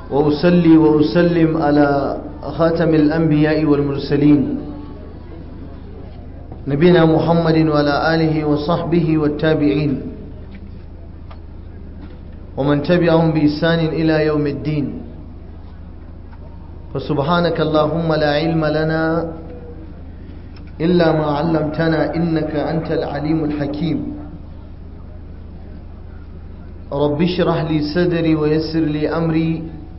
وأصلي وأسلم على خاتم الأنبياء والمرسلين نبينا محمد وعلى آله وصحبه والتابعين ومن تبعهم بإحسان إلى يوم الدين فسبحانك اللهم لا علم لنا إلا ما علمتنا إنك أنت العليم الحكيم رب اشرح لي صدري ويسر لي أمري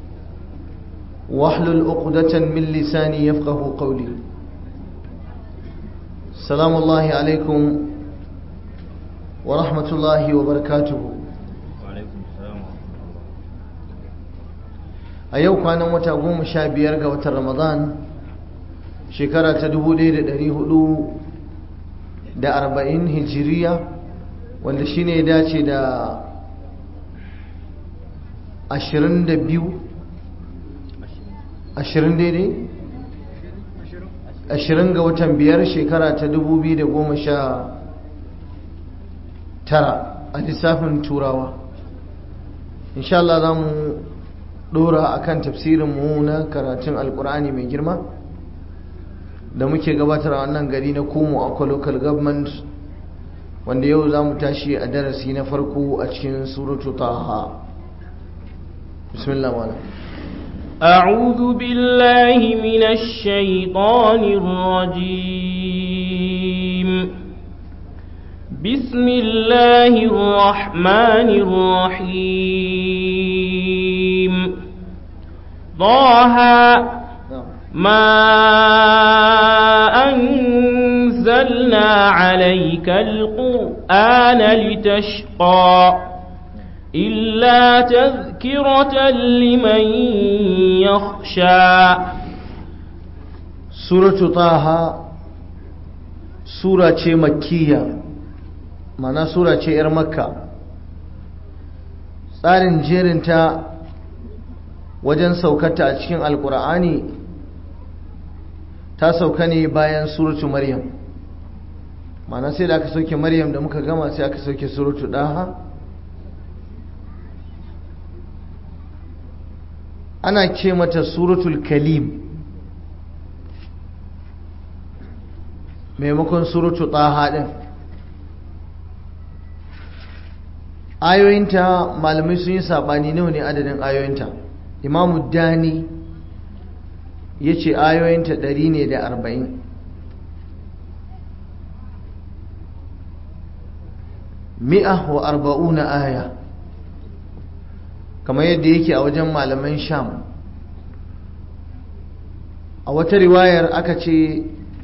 واحلل عقدة من لساني يفقه قولي السلام الله عليكم ورحمة الله وبركاته a yau kwanan wata goma sha biyar ga watan ramadan shekara ta dubu ɗaya da ɗari hudu da arba'in hijiriya wanda shine ya dace da ashirin da biyu ashirin daidai ashirin ga watan biyar shekara ta dubu biyu da goma sha tara a lissafin turawa insha Allah za mu dora akan tafsirin mu na karatun alkur'ani mai girma da muke gabatar a wannan gari na kumu akwa local government wanda yau za mu tashi a darasi na farko a cikin suratu taha bismillah wala أعوذ بالله من الشيطان الرجيم بسم الله الرحمن الرحيم طه ما أنزلنا عليك القرآن لتشقى إلا تذكرة لمن يخشى سورة طه سورة مكية معنى سورة إر مكة tsarin jerinta wajen saukata a cikin alkur'ani ta sauka ne bayan suratu maryam mana sai da aka sauke maryam da muka gama sai aka sauke suratu daha ana ce mata suratul kalim maimakon suratu daha din ayoyinta malamai sun yi saɓani nawa ne adadin ayoyinta imamu dani ya ce ayoyinta ɗari ne da arba'in mi'a wa arba'una aya kamar yadda yake a wajen malaman sham a wata riwayar aka ce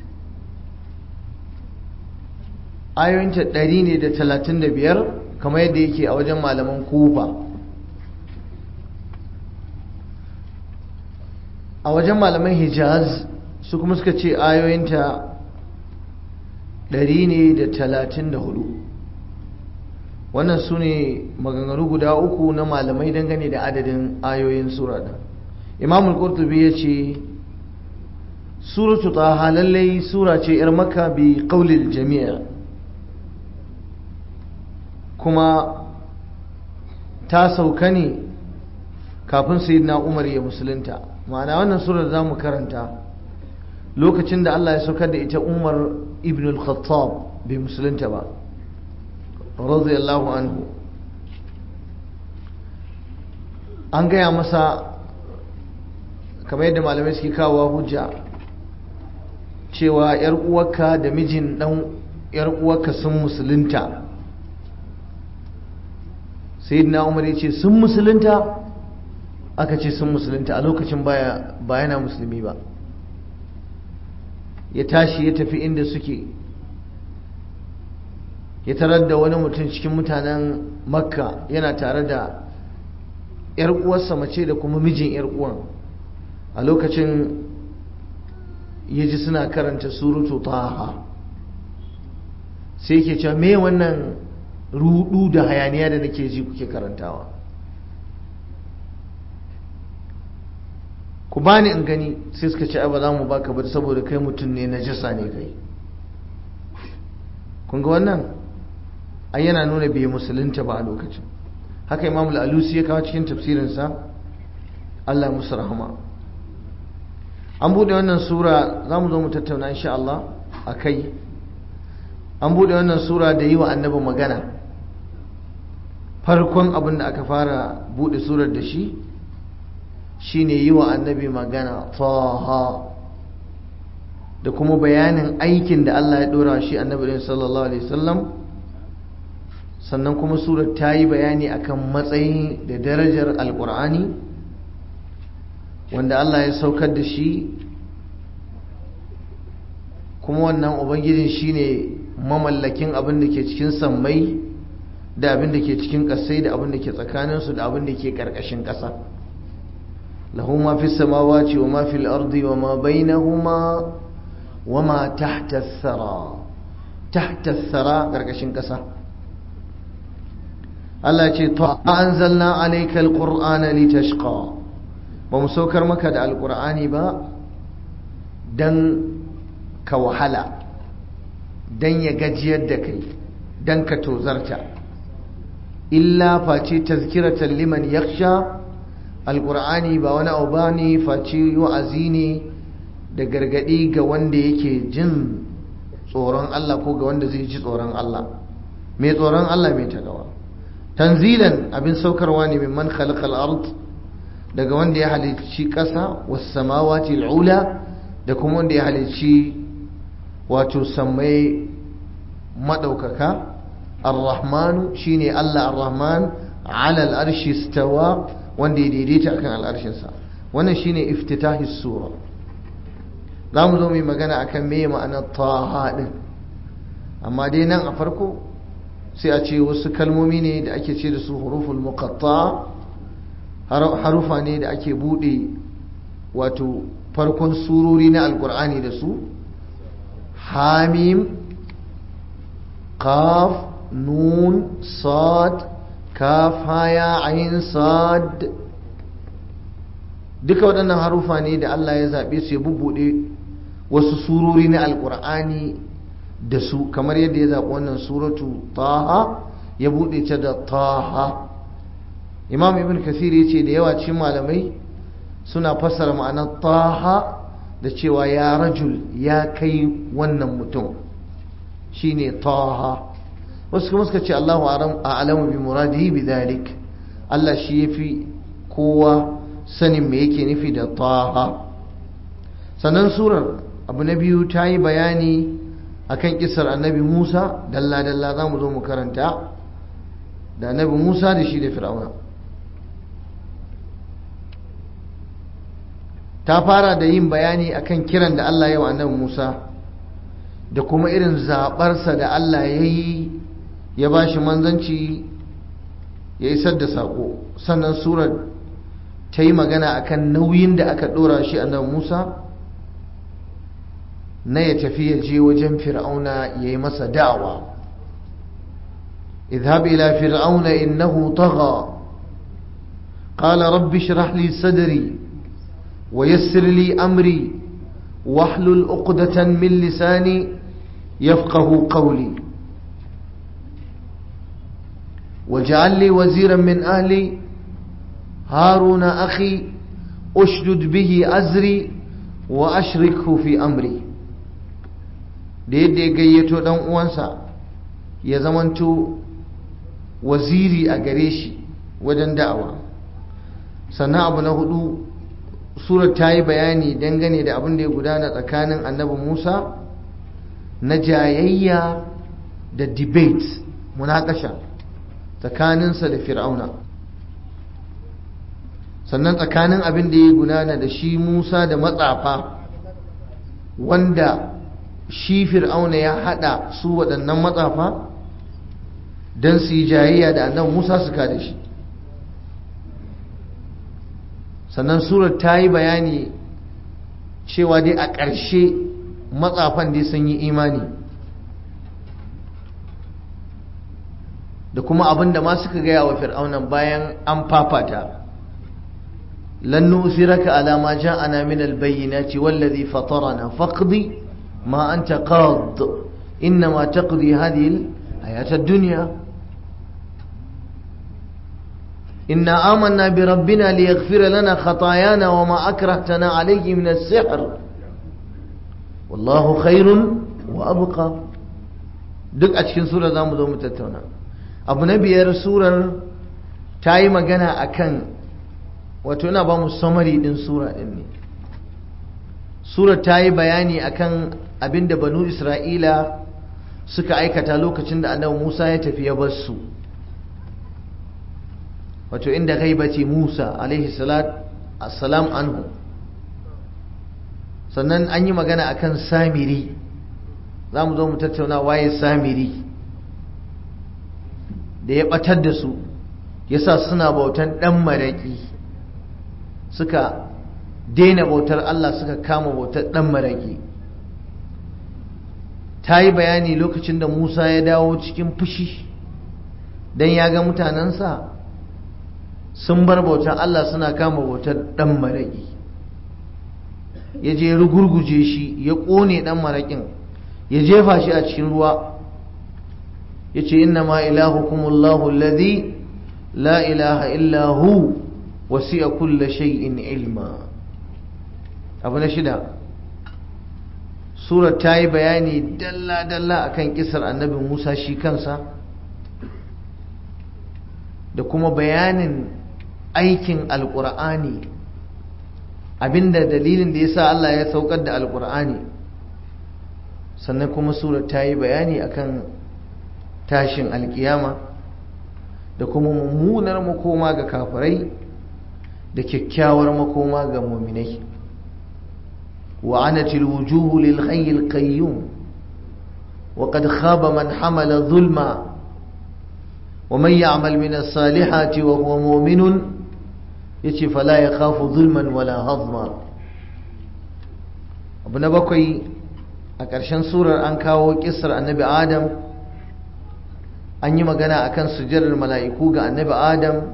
ayoyinta ɗari ne da talatin da biyar kamar yadda yake a wajen malaman kufa a wajen malaman hijaz su kuma suka ce ayoyinta ɗari ne da talatin da hudu wannan su ne maganganu guda uku na malamai dangane da adadin ayoyin sura ɗin imamul qurtubi ya ce suratu taha lallai sura ce 'yar maka bi ƙaulil jami'a kuma ta sauka ne kafin sayyidina Umar ya musulunta ma'ana wannan surar za mu karanta lokacin da Allah ya saukar da ita Umar ibn al-Khattab bai musulunta ba radiyallahu anhu an gaya masa kamar yadda malamai suke kawo hujja cewa yar uwarka da mijin dan yar uwarka sun musulunta sayyidina umar ya ce sun musulunta aka ce sun musulunta a lokacin baya ba yana musulmi ba ya tashi ya tafi inda suke ya tarar da wani mutum cikin mutanen makka yana tare da yar uwarsa mace da kuma mijin yar uwan a lokacin ya ji suna karanta surutu taha sai ke cewa me wannan rudu da hayaniya da nake ji kuke karantawa ku bani in gani sai suka ce ba za mu baka ba saboda kai mutum ne na jisa ne kai kun ga wannan ai yana nuna bai musulunta ba a lokacin haka imam al-alusi ya kawo cikin tafsirinsa Allah musu rahama an bude wannan sura za mu zo mu tattauna insha Allah a kai an bude wannan sura da yi wa annabi magana farkon abin da aka fara bude surar da shi shine yi wa annabi magana taha da kuma bayanin aikin da Allah ya dora shi annabi sallallahu alaihi wasallam sannan kuma surar ta yi bayani akan matsayi da darajar alkur'ani wanda Allah ya saukar da shi kuma wannan ubangijin shine mamallakin abin da ke cikin sammai da abin da ke cikin ƙasai da abin da ke tsakaninsu da abin da ke ƙarƙashin ƙasa lahu ma fi samawati wa ma fil ardi wa ma bainahuma wa ma tahta thara tahta thara ƙarƙashin ƙasa Allah ce ta anzalna alayka alqur'ana litashqa ba mu saukar maka da alqur'ani ba dan ka wahala dan ya gajiyar da kai dan ka tozarta illa face tazkiratan liman yakhsha alqur'ani ba wani abu bane face wa'azi ne da gargadi ga wanda yake jin tsoron Allah ko ga wanda zai ji tsoron Allah mai tsoron Allah mai tagawa tanzilan abin saukarwa ne mimman khalaqal ard daga wanda ya halicci ƙasa was samawati al'ula da kuma wanda ya halicci wato sammai madaukaka ar-rahmanu shine Allah ar-rahman ala al-arshi istawa wanda ya daidaita akan al'arshin sa wannan shine iftitahi sura zamu zo mu magana akan me ma'anar taha din amma dai nan a farko sai a ce wasu kalmomi ne da ake ce da su huruful muqatta harufa ne da ake bude wato farkon surori na alkur'ani da su hamim qaf nun sad kaf haya ayin sad duka waɗannan harufa ne da Allah ya zaɓe su ya bubbuɗe wasu surori na alkur'ani da su kamar yadda ya zaɓi wannan suratu taha ya buɗe ta da taha imam ibn kasir ya ce da yawa cikin malamai suna fassara ma'anar taha da cewa ya rajul ya kai wannan mutum shine taha wasu kuma suka ce Allahu a'lamu bi muradihi bi dhalik Allah shi yafi kowa sanin me yake nufi da taha sannan surar abu na biyu ta yi bayani akan kisar annabi Musa dalla-dalla za mu zo mu karanta da annabi Musa da shi da fir'auna ta fara da yin bayani akan kiran da Allah ya wa annabi Musa da kuma irin zaɓarsa da Allah ya yi ya ba shi manzanci ya isar da saƙo sannan surar ta yi magana akan nauyin da aka ɗora shi annabi Musa na ya tafi ya je wajen fir'auna ya yi masa da'awa idhab ila fir'auna innahu tagha qala rabbi shrah li sadri wa yassir li amri wahlul uqdatan min lisani yafqahu qawli واجعل لي وزيرا من أهلي هارون أخي أشدد به أزري وأشركه في أمري da yadda ya gayyato dan uwansa ya zamanto waziri a gare shi wajen da'awa sannan abu na hudu surar ta yi bayani dangane da abin da ya gudana tsakanin annabi musa na jayayya da debate munakasha tsakaninsa da fir'auna sannan tsakanin abin da ya gudana da shi musa da matsafa wanda shi fir'auna ya hada su waɗannan matsafa don su yi jayayya da annan musa su da shi sannan surar ta yi bayani cewa dai a ƙarshe matsafan dai sun yi imani da kuma abin da ma suka gaya wa fir'aunan bayan an fafata lan nusiraka ala ma ja'ana min al-bayyinati wallazi fatarana faqdi ما أنت قاض إنما تقضي هذه الحياة الدنيا inna amanna bi rabbina liyaghfira lana khatayana wa ma akrahtana alayhi min as-sihr wallahu khairun wa abqa duk a cikin sura zamu zo mu tattauna abu na biyar surar ta yi magana akan wato yana ba mu samari din sura din ne surar ta yi bayani akan abinda banu isra'ila suka aikata lokacin da annabi musa ya tafi ya bar su wato inda gaibaci musa alaihi salam anhu sannan an yi magana akan samiri za mu zo mu tattauna waye samiri da ya batar da su yasa suna bautan dan maraƙi suka daina bautar Allah suka kama bautar dan maraƙi ta yi bayani lokacin da Musa ya dawo cikin fushi don ya ga mutanensa sun bar bautar Allah suna kama bautar dan maraƙi ya je rugurguje shi ya ƙone dan maraƙin ya jefa shi a cikin ruwa ya ce inna ma ilahukumullahu alladhi la ilaha illa hu wasi'a kulla shay'in ilma abu na shida surar ta yi bayani dalla-dalla akan kisar annabi musa shi kansa da kuma bayanin aikin alkur'ani abinda dalilin da ya sa Allah ya saukar da alkur'ani sannan kuma surar ta yi bayani akan tashin alkiyama da kuma mummunar makoma ga kafirai da kyakkyawar makoma ga muminai وعنت الوجوه للحي القيوم وقد خاب من حمل ظلما ومن يعمل من الصالحات وهو مؤمن يتي فلا يخاف ظلما ولا هضما abu na bakwai a ƙarshen surar an kawo ƙisar annabi adam an yi magana akan sujjarar mala'iku ga annabi adam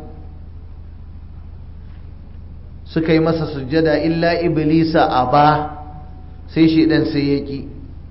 suka yi masa sujjada illa iblisa a ba sai shaidan sai ya ƙi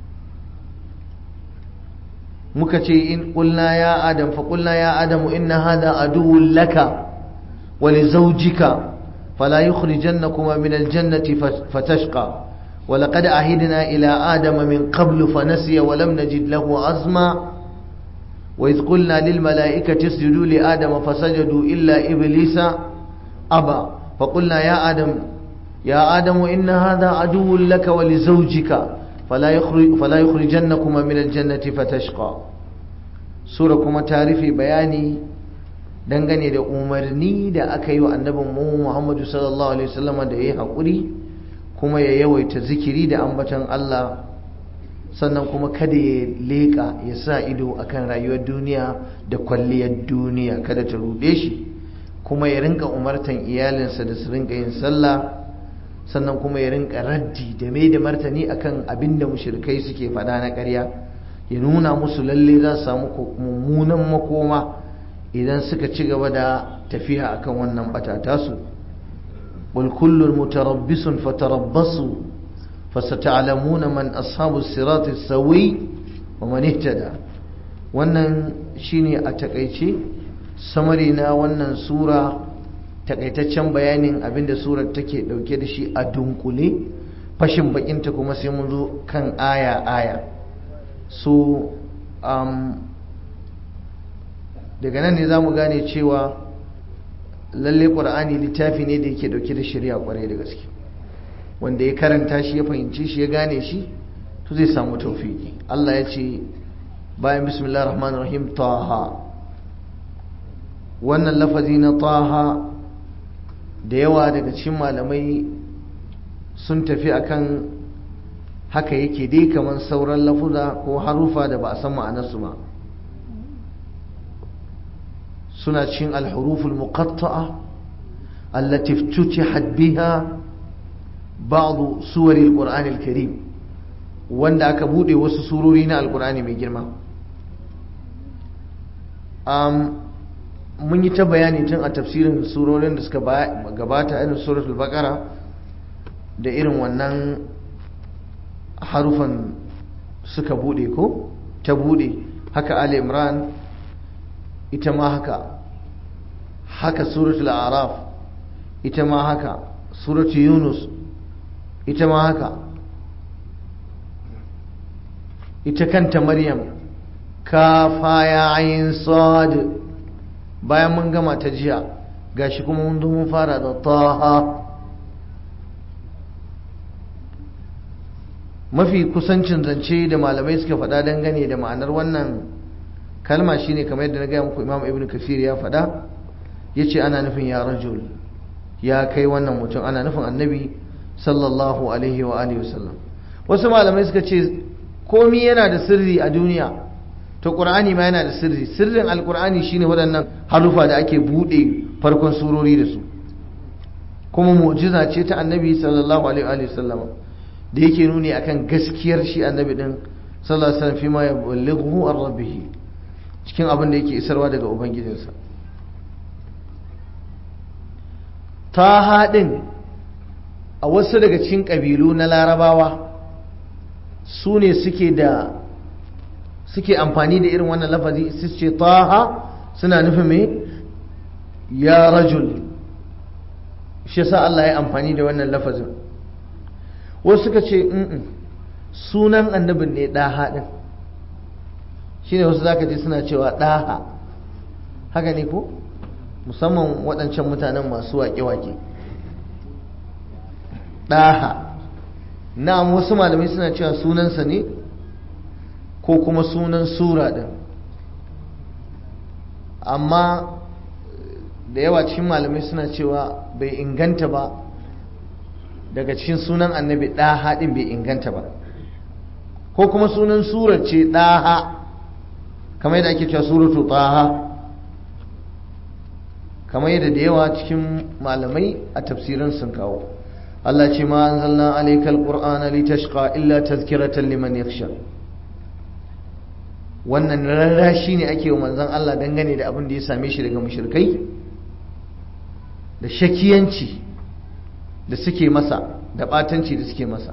muka ce in ƙulna ya adam fa ƙulna ya adamu inna hada aduwwun laka wa li zawjika fala yukhrijannakuma min aljannati fatashqa wa laqad ahidna ila adama min qablu fanasiya wa lam najid lahu azma wa idh qulna lil malaikati isjudu li adama fasajadu illa iblisa aba فقلنا يا آدم يا آدم إن هذا عدو لك ولزوجك فلا يخرج فلا يخرجنكما من الجنة فتشقى سورة كما تعرفي بياني dangane da umarni da aka yi wa annabin mu Muhammadu sallallahu alaihi wasallam da yayi hakuri kuma ya yawaita zikiri da ambaton Allah sannan kuma kada ya leka ya sa ido akan rayuwar duniya da kwalliyar duniya kada ta rude shi kuma ya rinka umartan iyalinsa da su rinka yin sallah sannan kuma ya rinka raddi da mai da martani akan abin da mushrikai suke faɗa na ƙarya ya nuna musu lalle za su samu mummunan makoma idan suka ci gaba da tafiya akan wannan batata su wal kullun mutarabbisun fatarabbasu fasata'lamuna man ashabu sirati sawi wa man ihtada wannan shine a takaice samari na wannan sura takaitaccen bayanin abinda surar take dauke da shi a dunkule fashin bakinta kuma sai mun zo kan aya aya so um, daga nan ne za mu gane cewa lalle ƙwar'ani littafi ne da yake dauke da shirya kwarai da gaske wanda ya karanta shi ya fahimci shi ya gane shi to zai samu taufiki Allah ya ce bayan bismillah rahman rahim taha wannan lafazi na taha da yawa daga cikin malamai sun tafi akan haka yake dai kamar sauran lafuza ko harufa da ba a san ma'anarsu ba suna cikin alhuruful muqatta'a allati iftutihat biha ba'd suwar alqur'ani alkarim wanda aka bude wasu surori na alqur'ani mai girma mun yi ta bayani tun a tafsirin surorin da suka gabata irin suratul baqara da irin wannan harufan suka bude ko ta bude haka ali imran ita ma haka haka suratul araf ita ma haka suratul yunus ita ma haka ita kanta maryam kafa ya ayin sad bayan mun gama ta jiya gashi kuma mun zo mun fara da taha mafi kusancin zance da malamai suka faɗa dangane da ma'anar wannan kalma shine kamar yadda na gaya muku imam ibn kafir ya faɗa ya ce ana nufin ya rajul ya kai wannan mutum ana nufin annabi sallallahu alaihi wa alihi wasallam wasu malamai suka ce komi yana da sirri a duniya to qur'ani ma yana da sirri sirrin alqur'ani shine waɗannan harufa da ake buɗe farkon surori da su kuma mu'jiza ce ta annabi sallallahu alaihi wa sallam da yake nuni akan gaskiyar shi annabi din sallallahu alaihi wasallam fi ma yaballighu an rabbih cikin abin da yake isarwa daga ubangijinsa ta haɗin a wasu daga cikin ƙabilu na larabawa su ne suke da suke amfani da irin wannan lafazi su ce taha suna nufin me ya rajul shi sa Allah ya amfani da wannan lafazin wasu suka ce sunan annabin ne ɗaha ɗin shi ne wasu zaka ji suna cewa ɗaha haka ne ko musamman waɗancan mutanen masu waƙe-waƙe ɗaha na'am wasu malamai suna cewa sunansa ne ko kuma sunan sura ɗin amma da yawa cikin malamai suna cewa bai inganta ba daga cikin sunan annabi ɗaha ɗin bai inganta ba ko kuma sunan surar ce ɗaha kamar yadda ake cewa suratu ɗaha kamar yadda da yawa cikin malamai a tafsirin sun kawo Allah ce ma anzalna alayka alqur'ana litashqa illa tazkiratan liman yakhsha wannan rarrashi ne ake wa manzon Allah dangane da abin da ya same shi daga mushrikai da shakiyanci da suke masa da batanci da suke masa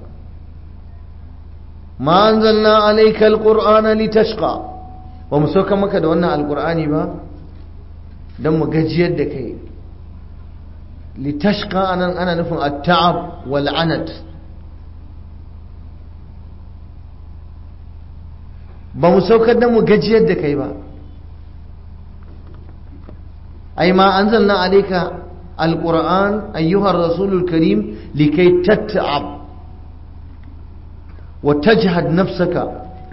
ma anzalna alayka alqur'ana litashqa ba mu sauka maka da wannan alqur'ani ba don mu gajiyar da kai litashqa anan ana nufin at-ta'ab wal anat ba mu saukar da mu gajiyar da kai ba ai ma anzalna alayka alquran ayyuha ar-rasulul karim likay tat'ab wa tajhad nafsaka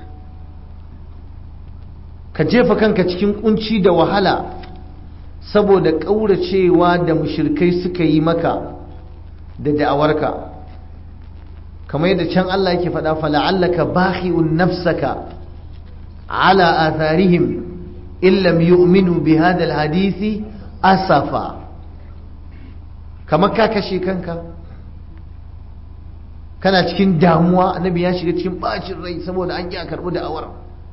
ka jefa kanka cikin kunci da wahala saboda ƙauracewa da mushirkai suka yi maka da da'awarka kamar yadda can Allah yake faɗa fala'allaka bakhi'un nafsaka ala atharihim illam yu'minu bi hadha alhadisi asafa kamar ka kashe kanka kana cikin damuwa annabi ya shiga cikin bacin rai saboda an ki a karɓi da'awar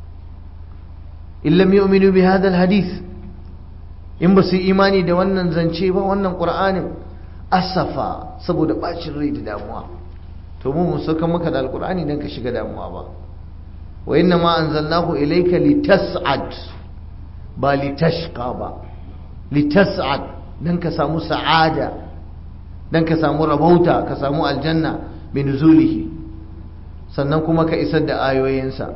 illam yu'minu bi hadha alhadith in ba su yi imani da wannan zance ba wannan ƙur'anin asafa saboda ɓacin rai da damuwa to mu mun sauka maka da alƙur'ani don ka shiga damuwa ba wa inna ma anzalnahu ilayka litas'ad ba litashqa ba litas'ad dan ka samu sa'ada dan ka samu rabauta ka samu aljanna bi nuzulihi sannan kuma ka isar da ayoyinsa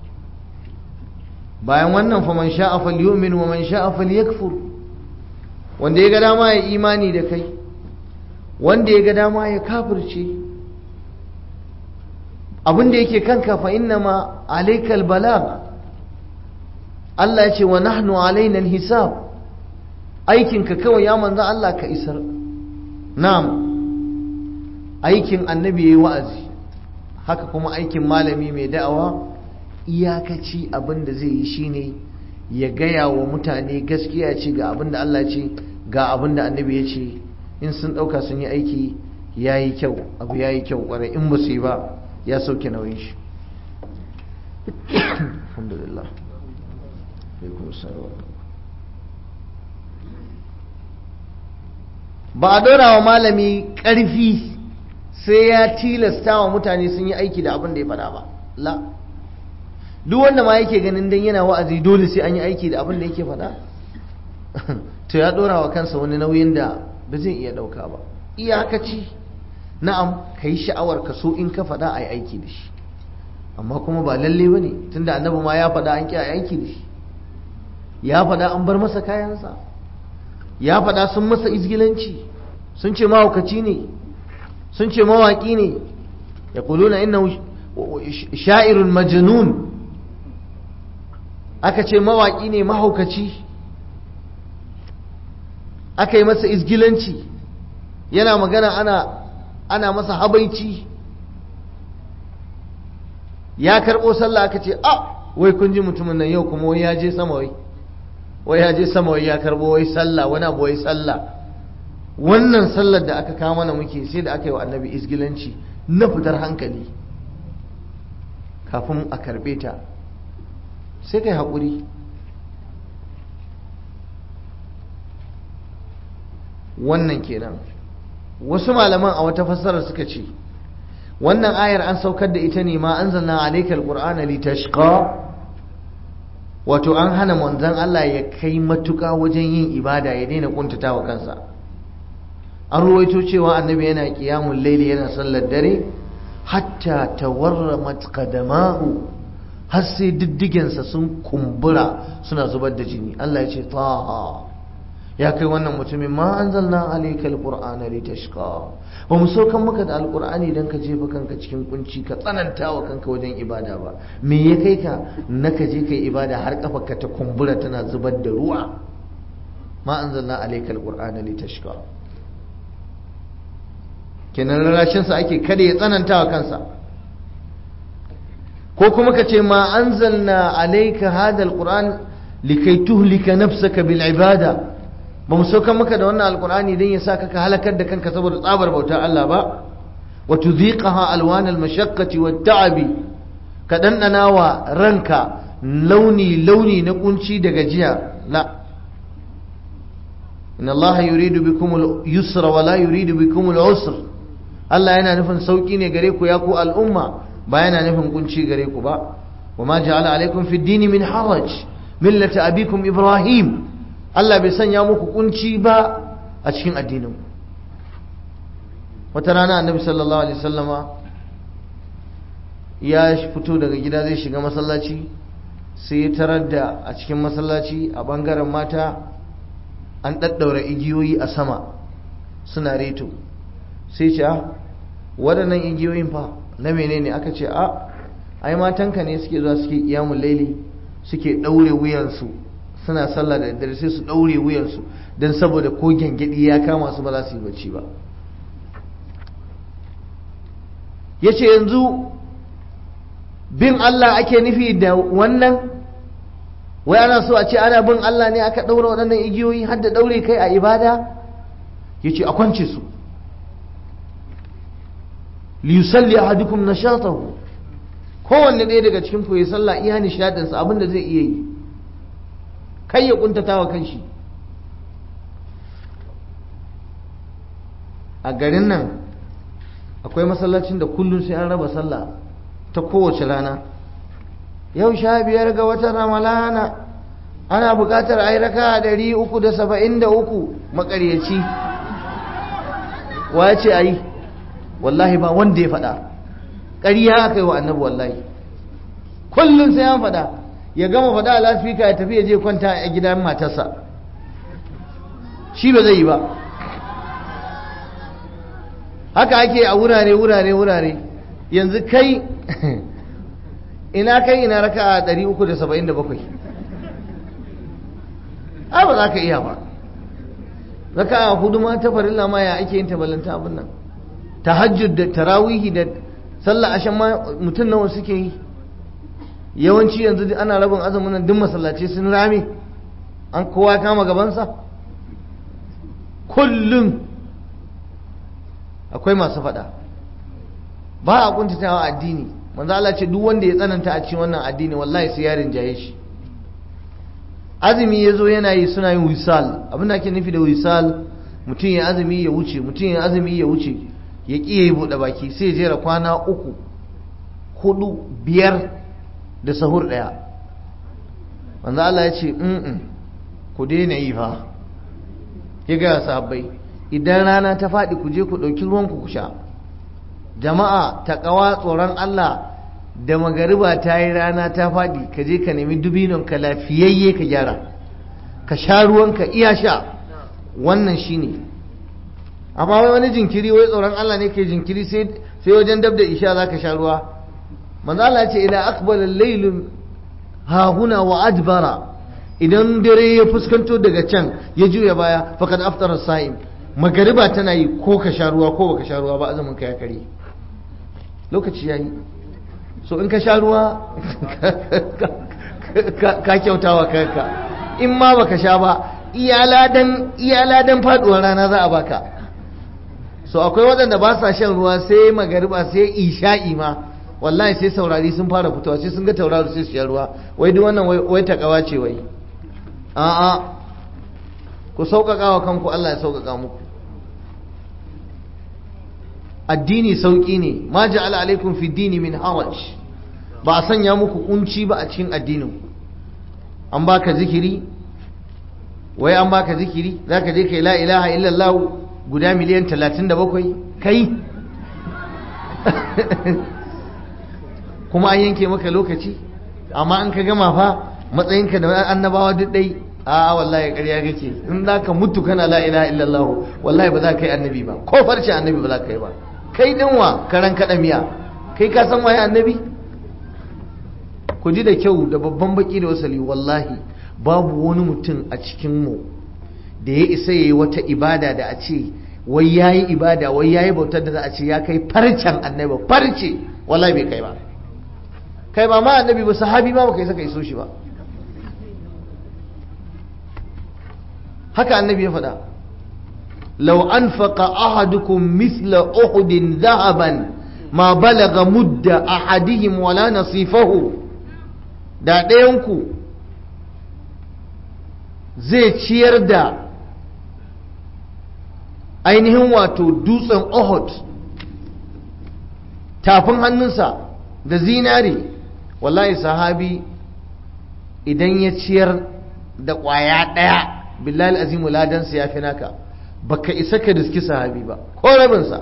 bayan wannan fa man sha'a falyu'min wa man sha'a falyakfur wanda ya ga dama ya imani da kai wanda ya ga dama ya kafirce abin da yake kanka fa inna ma alaikal balag Allah ya ce wa nahnu alaina hisab aikinka kawai ya manzo Allah ka isar na'am aikin annabi yayi wa'azi haka kuma aikin malami mai da'awa iyakaci abin da zai yi shine ya gaya wa mutane gaskiya ce ga abin da Allah ce ga abin da annabi ya ce in sun ɗauka sun yi aiki ya yi kyau abu ya yi kyau ƙwarai in ba su yi ba ya sauke nauyin shi alhamdulillah ba a dora wa malami ƙarfi sai ya tilasta wa mutane sun yi aiki da abin da ya faɗa ba la duk wanda ma yake ganin dan yana wa'azi dole sai an yi aiki da abin da yake faɗa to ya dora wa kansa wani nauyin da ba zai iya dauka ba iyakaci na'am ka yi sha'awar ka so in ka faɗa a yi aiki da shi amma kuma ba lalle ba ne tunda annabi ma ya faɗa an ƙi a yi aiki da shi ya faɗa an bar masa kayansa ya faɗa sun masa izgilanci sun ce mahaukaci ne sun ce mawaƙi ne ya kuluna inna sha'irun majnun aka ce mawaƙi ne mahaukaci aka yi masa izgilanci yana magana ana ana masa habaici ya karɓo sallah aka ce a wai kun ji mutumin nan yau kuma wai ya je sama wai wai ya je sama wai ya karɓo wai sallah wani abu wai sallah wannan sallar da aka kama mana muke sai da aka yi wa annabi izgilanci na fitar hankali kafin a karɓe ta sai kai haƙuri wannan kenan wasu malaman a wata fassarar suka ce wannan ayar an saukar da ita ne ma anzalna alayka alqur'ana litashqa wato an hana manzon Allah ya kai matuka wajen yin ibada ya daina kuntatawa kansa an ruwaito cewa annabi yana qiyamul layli yana sallar dare hatta tawarramat qadamahu har sai diddigensa sun kumbura suna zubar da jini Allah ya ce taha ya kai wannan mutumin ma anzalna alayka alqur'ana litashqa ba mu saukan maka da alqur'ani dan ka jefa kanka cikin kunci ka tsananta wa kanka wajen ibada ba me ya kai ka na ka je kai ibada har kafarka ta kumbura tana zubar da ruwa ma anzalna alayka alqur'ana litashqa kenan rarashin sa ake kada ya tsananta wa kansa ko kuma ka ce ma anzalna alayka hada alqur'an likai tuhlika nafsaka bil ibada ba mu saukan maka da wannan alkur'ani don ya sa ka halakar da kanka saboda tsabar bautar Allah ba wa tudhiqaha alwan almashaqqati wat ta'abi ka dandana wa ranka launi launi na kunci da gajiya la inna Allah yuridu bikum al-yusra wa la yuridu bikum al-usr Allah yana nufin sauki ne gare ku ya ku al'umma ba yana nufin kunci gare ku ba wa ma ja'ala alaikum fi ad-din min haraj millata abikum ibrahim Allah bai sanya muku kunci ba a cikin addinin wata rana annabi sallallahu alaihi wasallama ya fito daga gida zai shiga masallaci sai ya tarar da a cikin masallaci a bangaren mata an ɗaɗɗaura igiyoyi a sama suna reto sai ce waɗannan igiyoyin fa na menene aka ce a ai matanka ne suke zuwa suke iyamun laili suke ɗaure wuyansu suna sallah da daddare sai su ɗaure wuyansu don saboda ko gyangyaɗi ya kama su ba za su yi bacci ba ya ce yanzu bin Allah ake nufi da wannan wai ana so a ce ana bin Allah ne aka ɗaura waɗannan igiyoyi har da ɗaure kai a ibada ya ce a kwance su liyusalli ahadukum nashatahu kowanne ɗaya daga cikin ku ya sallah iya nishaɗinsa abin da zai iya yi kai ya kuntata wa kanshi a garin nan akwai masallacin da kullum sai an raba sallah ta kowace rana yau sha biyar ga watan ramalana ana buƙatar a yi raka ɗari uku da saba'in da uku makaryaci wa ce a yi wallahi ba wanda ya faɗa ƙarya aka yi wa annabi wallahi kullum sai an faɗa ya gama faɗa a lafika ya tafi ya je kwanta a gidan matarsa shi ba zai yi ba haka ake a wurare wurare wurare yanzu kai ina kai ina raka a 377 a ba za ka iya ba raka a hudu ma ta farilla ma ya ake yin tabalanta abin nan tahajjud da tarawihi da sallah ashan ma mutum nawa suke yi yawanci yanzu ana rabin azumin nan duk masallaci sun rame an kowa kama gabansa kullum akwai masu faɗa ba a kuntatawa addini manzo Allah ce duk wanda ya tsananta a cikin wannan addini wallahi sai yarin jaye shi azumi yazo yana yi suna yin wisal abin da ake nufi da wisal mutum ya azumi ya wuce mutum ya azumi ya wuce ya ƙi yi buɗe baki sai jera kwana uku hudu biyar da sahur ɗaya manzo Allah ya ce in ku daina yi fa ya gaya sahabbai idan rana ta faɗi ku je ku ɗauki ruwanku ku sha jama'a ta ƙawa tsoron Allah da magariba ta yi rana ta faɗi ka je ka nemi dubinon ka lafiyayye ka gyara ka sha ruwanka iya sha wannan shine amma wai wani jinkiri wai tsoron Allah ne ke jinkiri sai wajen dab da isha za ka sha ruwa manzo Allah ce ila aqbala al-layl ha huna wa adbara idan dare ya fuskanto daga can ya juya baya faqad aftara sa'im magariba tana yi ko ka sha ruwa ko baka sha ruwa ba azumin ka ya kare lokaci yayi so in ka sha ruwa ka kyautawa kanka in ma baka sha ba iyaladan faduwar rana za a baka so akwai waɗanda ba sa shan ruwa sai magariba sai isha'i ma wallahi sai saurari sun fara fitowa sai sun ga tauraro sai su sha ruwa wai duk wannan wai takawa ce wai a'a ku sauƙaƙa wa kanku Allah ya sauƙaƙa muku addini sauƙi ne ma ja'ala alaikum fi dini min haraj ba a sanya muku kunci ba a cikin addinin an baka zikiri wai an baka zikiri zaka je kai la ilaha illallah guda miliyan 37 kai kuma an yanke maka lokaci amma an ka gama fa matsayinka da annabawa duk dai a wallahi ƙarya kake in za ka mutu kana la ilaha illallah wallahi ba za ka yi annabi ba ko farce annabi ba za ka yi ba kai dinwa karan kaɗa miya kai ka san waye annabi ku ji da kyau da babban baki da wasali wallahi babu wani mutum a cikinmu da ya isa ya yi wata ibada da a ce wai ya yi ibada wai ya yi bautar da za a ce ya kai farcen annabi farce wallahi bai kai ba kai ba ma annabi ba sahabi ma baka isa ka iso shi ba haka annabi ya faɗa لو أنفق أحدكم مثل أحد ذهبا ما بلغ مد أحدهم ولا نصيفه da ɗayanku zai ciyar da ainihin wato dutsen Uhud tafin hannunsa da zinari wallahi sahabi idan ya ciyar da ƙwaya ɗaya billahi azimu ladansa ya fi naka baka isa ka diski sahabi ba ko rabinsa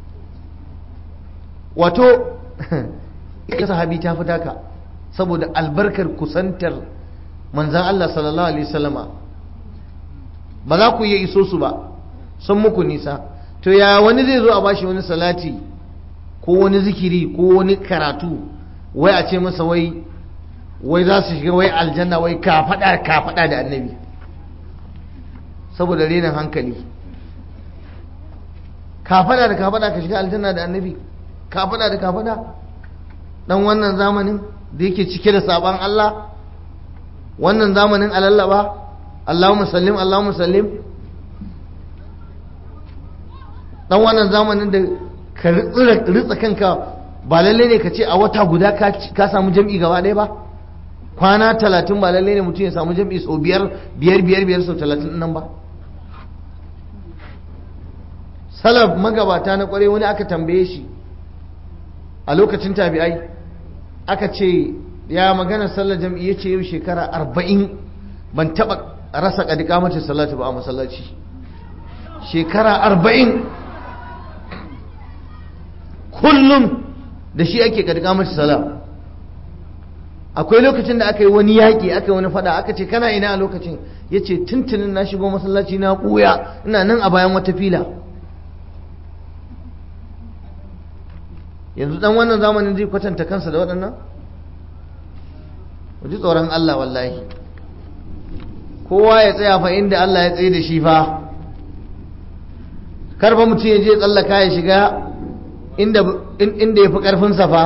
wato ita sahabi ta fi taka saboda albarkar kusantar manzan Allah sallallahu alaihi wasallama ba za ku iya iso su ba sun muku nisa to ya wani zai zo a bashi wani salati ko wani zikiri ko wani karatu wai a ce masa wai wai za su shiga wai aljanna wai ka faɗa ka faɗa da annabi saboda renin hankali kafada da kafada ka shiga aljanna da annabi kafada da kafada dan wannan zamanin da yake cike da saban Allah wannan zamanin alallaba Allahumma sallim Allahumma sallim dan wannan zamanin da ka ritsa kanka ba lalle ne ka ce a wata guda ka samu jam'i gaba ɗaya ba kwana talatin ba lalle ne mutum ya samu jam'i sau biyar biyar biyar biyar sau talatin nan ba salaf magabata na kware wani aka tambaye shi a lokacin tabi'ai aka ce ya magana sallar jam'i ya ce yau shekara arba'in ban taɓa rasa ƙadika mace salatu ba a masallaci shekara arba'in kullum da shi ake ƙadika mace salat akwai lokacin da aka yi wani yaƙi aka yi wani fada aka ce kana ina a lokacin ya ce tuntunin na shigo masallaci na ɓuya ina nan a bayan wata fila yanzu dan wannan zamanin zai kwatanta kansa da waɗannan ji tsoron Allah wallahi kowa ya tsaya fa inda Allah ya tsaye da shi fa karfa mutum ya je tsallaka ya shiga inda ya fi ƙarfinsa fa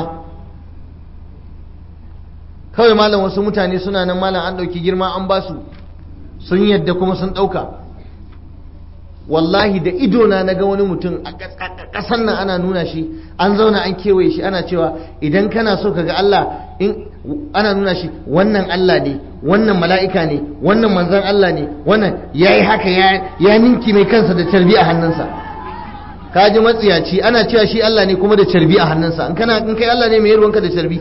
kawai malam wasu mutane suna nan malam an ɗauki girma an ba su sun yadda kuma sun ɗauka wallahi da idona na ga wani mutum a ƙasan nan ana nuna shi an zauna an kewaye shi ana cewa idan kana so ka ga Allah in ana nuna shi wannan Allah ne wannan mala'ika ne wannan manzan Allah ne wannan ya yi haka ya ninki mai kansa da carbi a hannunsa ka ji matsiyaci ana cewa shi Allah ne kuma da carbi a hannunsa in kana in kai Allah ne mai ruwanka da carbi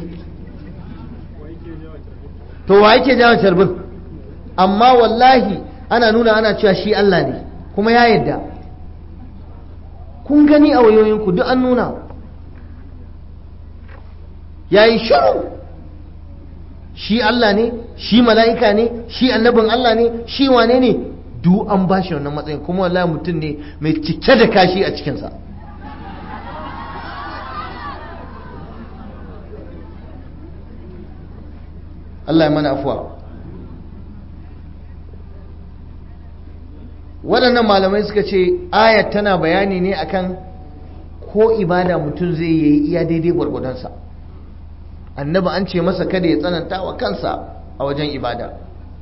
to wa yake jawo carbin amma wallahi ana nuna ana cewa shi Allah ne kuma ya yadda kun gani a wayoyinku duk an nuna ya yi shiru shi Allah ne shi mala'ika ne shi annabin Allah ne shi wane ne duk an ba shi wannan matsayin kuma wallahi mutum ne mai cike da kashi a cikinsa Allah ya mana afuwa waɗannan malamai suka ce ayat tana bayani ne akan ko ibada mutum zai yi iya daidai gwargwadonsa annabi an ce masa kada ya tsananta wa kansa a wajen ibada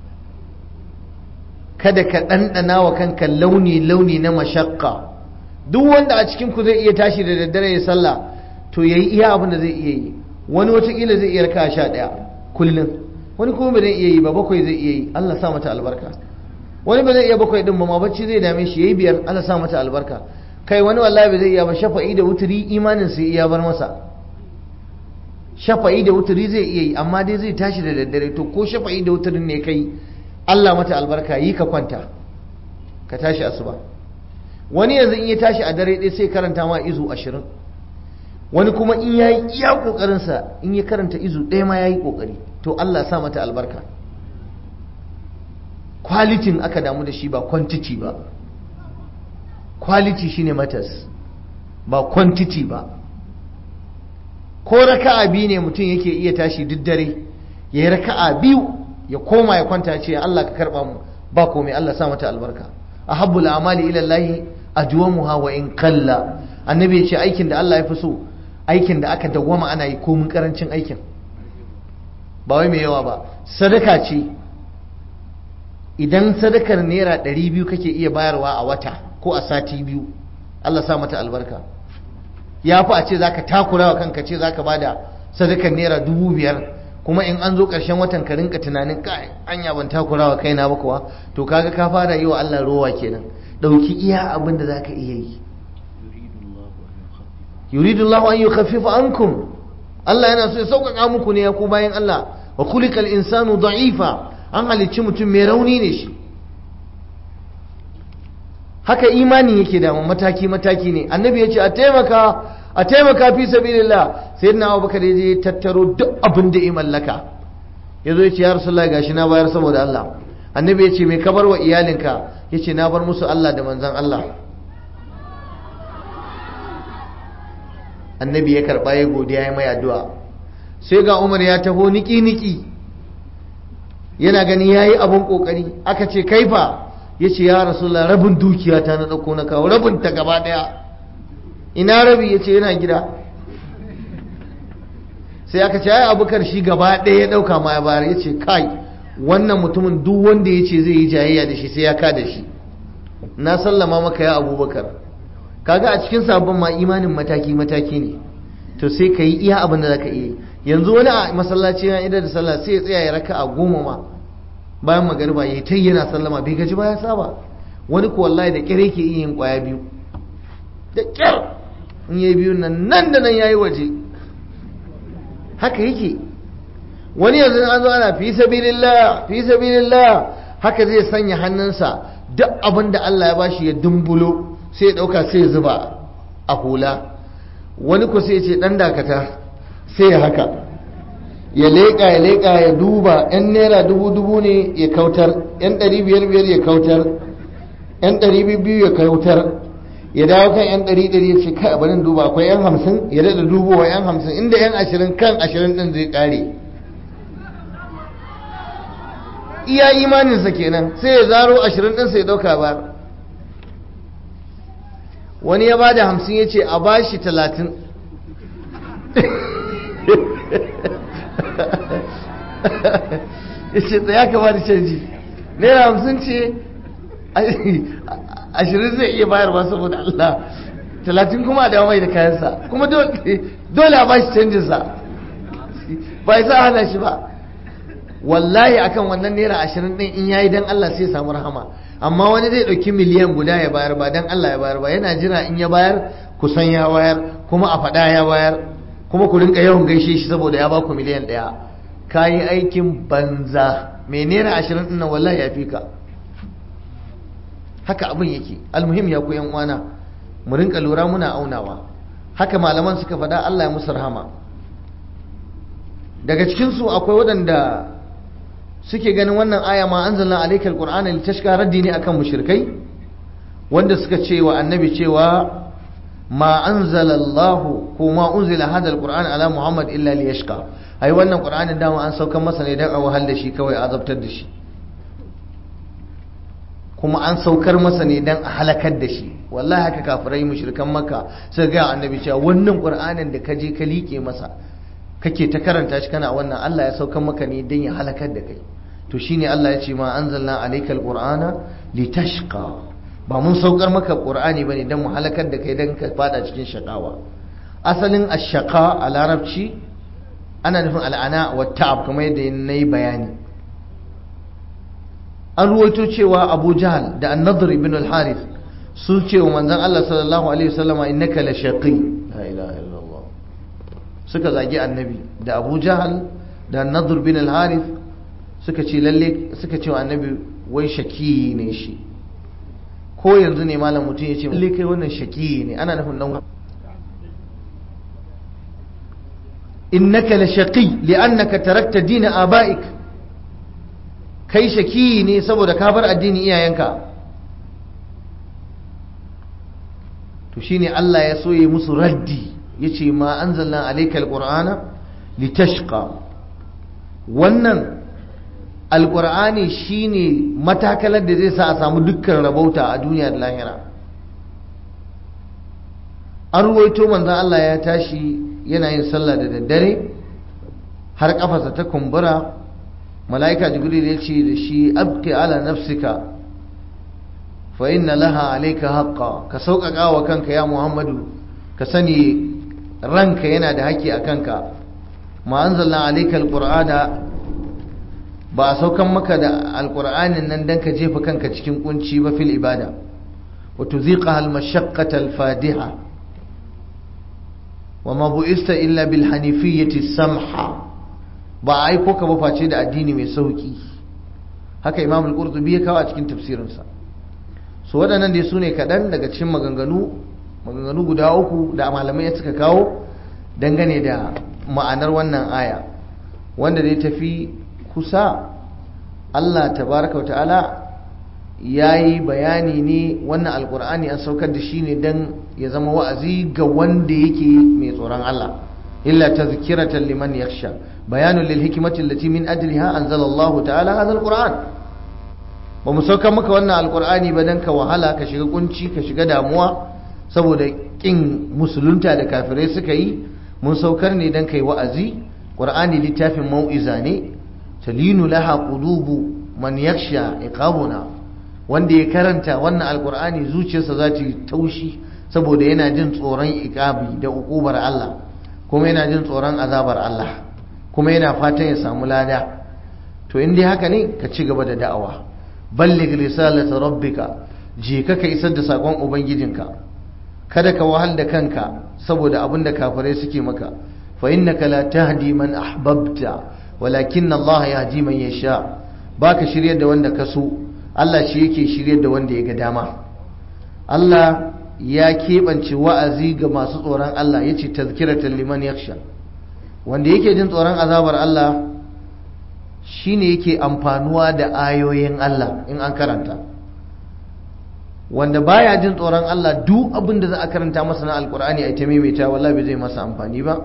kada ka ɗanɗana wa kanka launi-launi na mashakka duk wanda a cikinku zai iya tashi da daddare ya sallah to ya yi iya abin da zai iya yi wani watakila zai iya raka sha ɗaya kullum wani kuma ba zai iya yi ba bakwai zai iya yi allah sa mata albarka wani ba zai iya bakwai ɗin ba ma bacci zai dame shi ya yi biyar allah sa mata albarka kai wani wallahi ba zai iya ba shafa'i da wuturi imanin sai iya bar masa shafa'i da wuturi zai iya yi amma dai zai tashi da daddare to ko shafa'i da wuturin ne kai Allah mata albarka yi ka kwanta ka tashi asuba wani yanzu in ya tashi a dare ɗaya sai karanta ma izu ashirin wani kuma in ya yi iya ƙoƙarinsa in ya karanta izu ɗaya ma ya yi ƙoƙari to Allah sa mata albarka kwalitin aka damu da shi ba kwantiti ba kwaliti shine matas ba kwantiti ba ko raka'a biyu ne mutum yake iya tashi duk dare ya yi raka'a biyu ya koma ya kwanta ce Allah ka karba mu ba komai Allah sa mata albarka ahabbul amali ila Allah ajwamuha wa in qalla annabi ya ce aikin da Allah ya fi so aikin da aka dawwama ana yi komin karancin aikin ba wai mai yawa ba sadaka ce idan sadakar naira 200 kake iya bayarwa a wata ko a sati biyu Allah sa mata albarka ya fi a ce za ka takura wa kanka ce za ka ba da sadakar naira dubu biyar kuma in an zo ƙarshen watan ka rinka tunanin kai anya ban takura wa kaina ba kuwa to kaga ka fara yi wa Allah rowa kenan ɗauki iya abin da za ka iya yi yuridu Allah an yukhaffifa ankum Allah yana so ya sauƙaƙa muku ne ya ku bayan Allah wa khuliqal insanu da'ifa an halicci mutum mai rauni ne shi haka imani yake da mataki mataki ne annabi ya ce a taimaka a taimaka fi sabilillah sai na abubakar ya je tattaro duk abin da ya mallaka ya zo ya ce ya rasulullah gashi na bayar saboda Allah annabi ya ce mai kabar wa iyalinka ya ce na bar musu Allah da manzan Allah annabi ya karɓa ya godiya ya mai addu'a sai ga umar ya taho niki-niki yana gani ya yi abin ƙoƙari aka ce kaifa ya ce ya rasulullah rabin dukiya ta na ɗauko na kawo rabin ta gaba ɗaya ina rabi ya ce yana gida sai aka ce ai abubakar shi gaba ɗaya ya ɗauka ma ya bayar ya ce kai wannan mutumin duk wanda ya ce zai yi jayayya da shi sai ya ka da shi na sallama maka ya abubakar kaga a cikin sabon ma imanin mataki mataki ne to sai ka yi iya abin da za ka iya yanzu wani a masallaci ya idar da sallah sai ya tsaya ya raka a goma ma bayan magariba ya ta yana sallama bai gaji ba ya saba wani ko wallahi da kyar yake iya yin kwaya biyu da kyar in yayi biyu nan nan da nan yayi waje haka yake wani yanzu an zo ana fi sabilillah fi sabilillah haka zai sanya hannunsa duk abin da Allah ya bashi ya dumbulo sai ya dauka sai ya zuba a hula wani ko sai ya ce dan dakata sai ya haka ya leƙa ya leƙa ya duba yan naira dubu dubu ne ya kautar yan ɗari biyar biyar ya kautar yan ɗari biyu ya kautar ya dawo kan yan ɗari ɗari ya ce kai barin duba akwai yan hamsin ya daɗa dubowa yan hamsin inda yan ashirin kan ashirin ɗin zai ƙare iya imaninsa kenan sai ya zaro ashirin ɗin sai ya ɗauka ba wani ya ba da hamsin ya ce a ba shi talatin ya ce tsaya ka ba da canji naira hamsin ce ashirin zai iya bayarwa saboda Allah talatin kuma a dawo mai da kayansa kuma dole a ba shi canjinsa ba ya sa hana shi ba wallahi akan wannan naira ashirin ɗin in yayi dan Allah sai samu rahama amma wani zai ɗauki miliyan guda ya bayar ba dan Allah ya bayar ba yana jira in ya bayar kusan ya bayar kuma a faɗa ya bayar kuma ku rinka yawan gaishe shi saboda ya ba ku miliyan ɗaya ka yi aikin banza mai naira ashirin ɗin nan wallahi ya fi ka haka abin yake almuhim ya ku yan uwana mu rinka lura muna aunawa haka malaman suka faɗa Allah ya musu rahama daga cikin su akwai waɗanda suke ganin wannan aya ma anzalna alaykal qur'ana litashqa raddi ne akan mushrikai wanda suka ce wa annabi cewa ma anzala Allah ko ma unzila hadha alquran ala Muhammad illa liyashqa ai wannan qur'anin dama an saukar masa ne dan a wahal da shi kawai azabtar da shi kuma an saukar masa ne dan a halakar da shi wallahi haka kafirai mushrikan makka sai ga annabi cewa wannan qur'anin da ka je ka liƙe masa kake ta karanta shi kana wannan Allah ya saukar maka ne dan ya halakar da kai to shine Allah ya ce ma anzalna alaykal qur'ana litashqa ba mun saukar maka qur'ani bane dan mu halakar da kai dan ka fada cikin shakawa asalin ash-shaqa a larabci ana nufin al'ana wa ta'ab kamar yadda nayi bayani an ruwaito cewa Abu Jahl da An-Nadr ibn al-Harith sun ce wa manzon Allah sallallahu alaihi wasallama innaka la shaqi la ilaha illallah suka zagi annabi da Abu Jahl da An-Nadr ibn al-Harith suka ce lalle suka ce wa annabi wai shaki ne shi ko yanzu ne malam mutum ya ce lalle kai wannan shaki ne ana nufin nan innaka la shaqi li'annaka tarakta din aba'ik kai shaki ne saboda ka bar addinin iyayenka to shine Allah ya so ya musu raddi yace ma anzalna alaykal qur'ana litashqa wannan alƙur'ani shine matakalar da zai sa a samu dukkan rabauta a duniya da lahira an ruwaito manzan Allah ya tashi yana yin sallah da daddare har kafarsa ta kumbura mala'ika jibril ya ce da shi abki ala nafsika fa inna laha alayka haqqa ka sauƙaƙa wa kanka ya muhammadu ka sani ranka yana da haƙƙi a kanka ma anzalna alayka alqur'ana ba a saukan maka da alkur'anin nan dan ka jefa kanka cikin kunci ba fil ibada wa tuziqa al mashaqqata al fadiha wa ma bu'ista illa bil hanifiyyati samha ba a aiko ka ba face da addini mai sauki haka imam al-qurtubi ya kawo a cikin tafsirinsa so waɗannan dai su ne kaɗan daga cikin maganganu maganganu guda uku da malamai suka kawo dangane da ma'anar wannan aya wanda dai tafi kusa Allah tabaraka ta'ala ya yi bayani ne wannan alkur'ani an saukar da shi ne don ya zama wa'azi ga wanda yake mai tsoron Allah illa tazkiratan liman yakhsha bayanun lil hikmati allati min ajliha anzala Allah ta'ala hadha alquran ba mu saukar maka wannan alkur'ani ba dan ka wahala ka shiga kunci ka shiga damuwa saboda kin musulunta da kafirai suka yi mun saukar ne dan kai wa'azi qur'ani littafin mau'iza ne talinu laha qulubu man yakhsha iqabuna wanda ya karanta wannan alqur'ani zuciyarsa za ta yi taushi saboda yana jin tsoron iqabi da ukubar Allah kuma yana jin tsoron azabar Allah kuma yana fatan ya samu lada to in dai haka ne ka ci gaba da da'awa balligh risalata rabbika je ka ka isar da sakon ubangijinka kada ka wahal da kanka saboda abin da kafirai suke maka fa innaka la tahdi man ahbabta walakin Allah ya ji man yasha baka shiryar da wanda ka so Allah shi yake shiryar da wanda ya ga dama Allah ya keɓance wa'azi ga masu tsoron Allah ya ce tazkiratan liman yaksha wanda yake jin tsoron azabar Allah shine yake amfanuwa da ayoyin Allah in an karanta wanda baya jin tsoron Allah duk abin da za a karanta masa na alkur'ani a ita maimaita wallahi bai zai masa amfani ba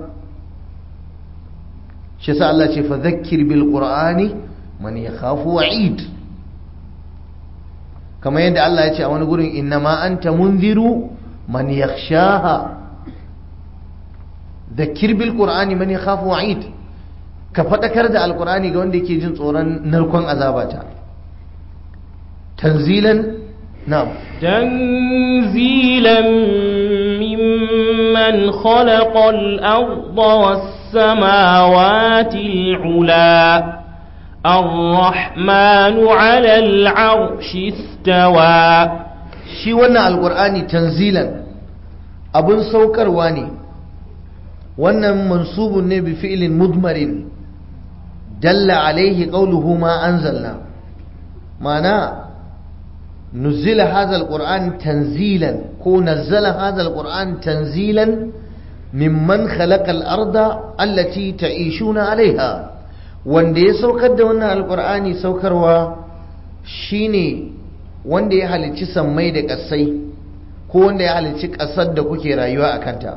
shi yasa Allah ce fa zakkir bil qur'ani man yakhafu wa'id kamar yadda Allah ya ce a wani gurin innama anta munziru man yakhshaha zakkir bil qur'ani man yakhafu wa'id ka fadakar da alqur'ani ga wanda yake jin tsoron narkon azabata tanzilan na'am تنزيلا ممن خلق الأرض والسماوات العلا الرحمن على العرش استوى shi wannan alkur'ani tanzilan abun saukarwa ne wannan mansubun ne bi fi'lin mudmarin dalla alaihi qawluhu ma anzalna mana nuzila hadha alquran tanzilan ko nazzala hadha alquran tanzilan mimman khalaqa al-arda allati ta'ishuna alaiha wanda ya saukar da wannan alqur'ani saukarwa shine wanda ya halicci sammai da ƙasai ko wanda ya halicci ƙasar da kuke rayuwa a kanta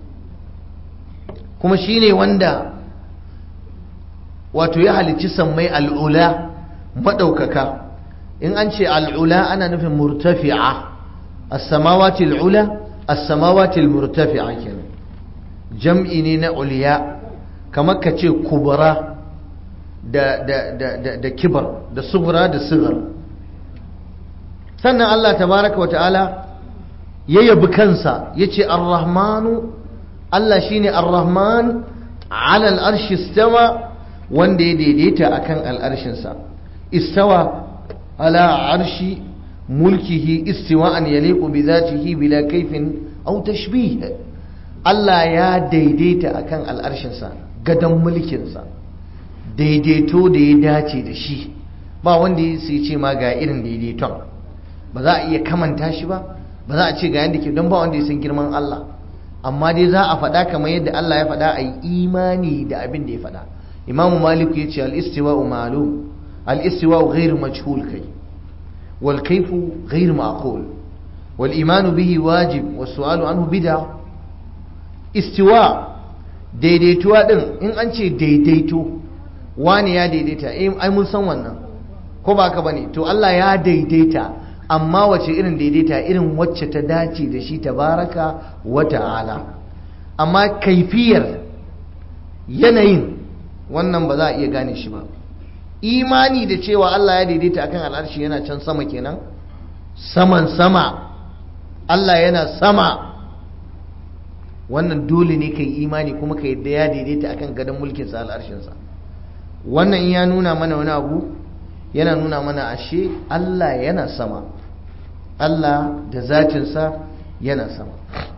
kuma shine wanda wato ya halicci sammai al'ula maɗaukaka in an ce al'ula ana nufin murtafi'a as-samawati al'ula as-samawati al-murtafi'a kenan jam'i ne na uliya kamar ka ce kubra da da da da, da kibar da sughra da sigar sannan Allah tabaraka wa ta'ala ya yabi kansa yace ar-rahmanu Allah shine ar-rahman ala al-arshi istawa wanda ya daidaita akan al'arshinsa istawa ala arshi mulkihi istiwa'an yaliqu bi dhatihi bila kaifin aw tashbih Allah ya daidaita akan al'arshinsa gadan mulkinsa daidaito da ya dace da shi ba wanda ya sai ce ma ga irin daidaiton ba za a iya kamanta shi ba ba za a ce ga yadda ke don ba wanda ya san girman Allah amma dai za a faɗa kamar yadda Allah ya faɗa a yi imani da abin da ya faɗa imamu malik ya ce al-istiwa'u ma'lum al-istiwa'u ghairu majhul kai wal kayfu ghairu ma'qul wal imanu bihi wajib was su'alu anhu bid'a istiwa daidaituwa din in an ce daidaito wani ya daidaita eh ai mun san wannan ko ba ka bane to Allah ya daidaita amma wace irin daidaita irin wacce ta dace da shi tabaraka wa ta'ala amma kaifiyar yanayin wannan ba za a iya gane shi ba imani da cewa Allah ya daidaita akan al'arshi yana can sama kenan saman sama Allah yana sama wannan dole ne ka yi imani kuma ka yadda ya daidaita akan gadon mulkinsa al'arshinsa wannan ya nuna mana wani abu yana nuna mana ashe Allah yana sama Allah da zatinsa yana sama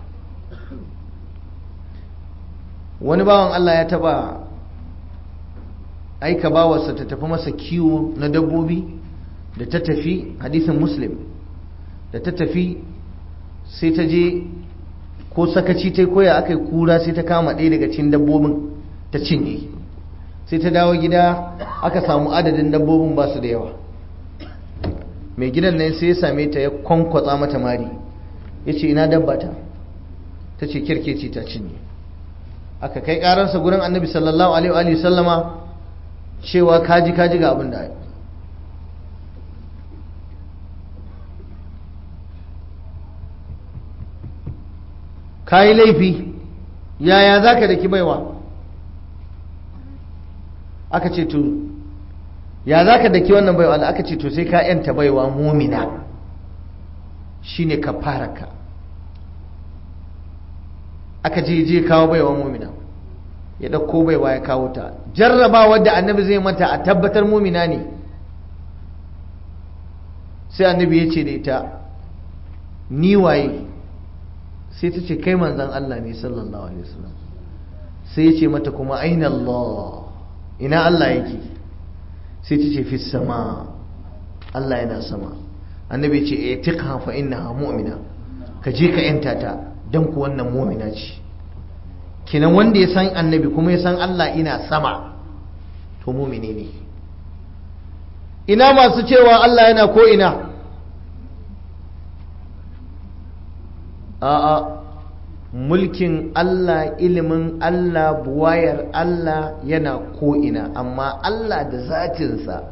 wani bawan Allah ya taba aika bawarsa ta tafi masa kiwo na dabbobi da ta tafi hadisin muslim da ta tafi sai ta je ko sakaci ta koya aka yi kura sai ta kama ɗaya daga cikin dabbobin ta cinye sai ta dawo gida aka samu adadin dabbobin ba su da yawa mai gidan nan sai ya same ta ya kwankwatsa mata mari ya ce ina dabba ta ta ce kirkeci ta cinye aka kai ƙararsa gurin annabi sallallahu alaihi wa sallama cewa kaji kaji ga abin da ka yi laifi yaya za ka daki baiwa aka ce to ya za ka daki wannan baiwa da aka ce to sai ka yanta baiwa mumina shine ka fara ka aka je je kawo baiwa mumina ya ɗauko baiwa ya kawo ta jarraba wadda annabi zai mata a tabbatar mumina ne sai annabi ya ce da ita ni waye sai ta ce kai manzan Allah ne sallallahu alaihi wasallam sai ya ce mata kuma aina Allah ina Allah yake sai ta ce fi sama Allah yana sama annabi ya ce e tiqha fa innaha mu'mina ka je ka yanta ta dan ku wannan mu'mina ce kinan wanda ya san annabi kuma ya san Allah ina sama to mu'mini ne ina masu cewa Allah yana ko ina a'a mulkin Allah ilimin Allah buwayar Allah yana ko'ina amma Allah da zatinsa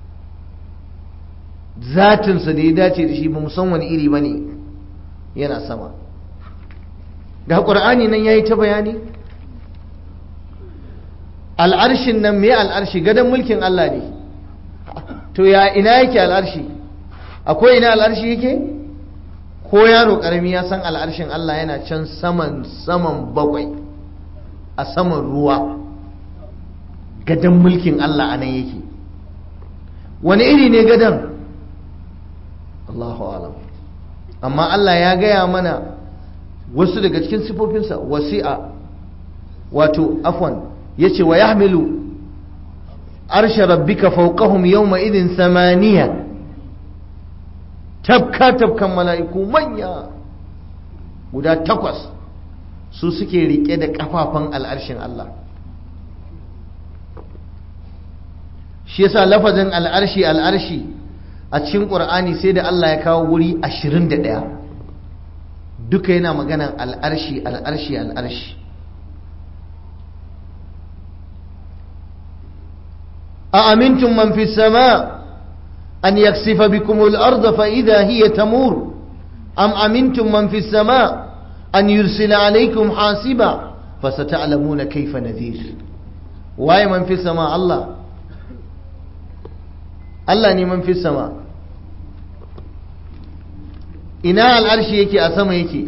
zatinsa da ya dace da shi ba san wani iri ba ne yana sama ga ƙur'ani nan ya yi ta bayani al'arshin nan me al'arshi gadon mulkin Allah ne to ya ina yake al'arshi akwai ina al'arshi yake? ko yaro karami ya san al'arshin Allah yana can saman saman bakwai a saman ruwa gadon mulkin Allah a nan yake wani iri ne gadon Allahu alam amma Allah ya gaya mana wasu daga cikin sifofinsa wasi'a wato afwan ya ce wa yahmilu arsha rabbika fawqahum yawma idin samaniya tafka-tafkan mala'iku manya guda takwas su suke rike da kafafan al'arshin Allah shi yasa lafazin al'arshi al'arshi a cikin ƙur'ani sai da Allah ya kawo wuri 21 duka yana maganan al'arshi al'arshi al'arshi a amintun man fi sama an yaksifa bikumul arda fa idha hiya tamur am amintun man fi sama an yursila alaikum hasiba fa sata'lamuna kayfa nadhir waye man fi sama Allah Allah ne man fi sama ina al'arshi yake a sama yake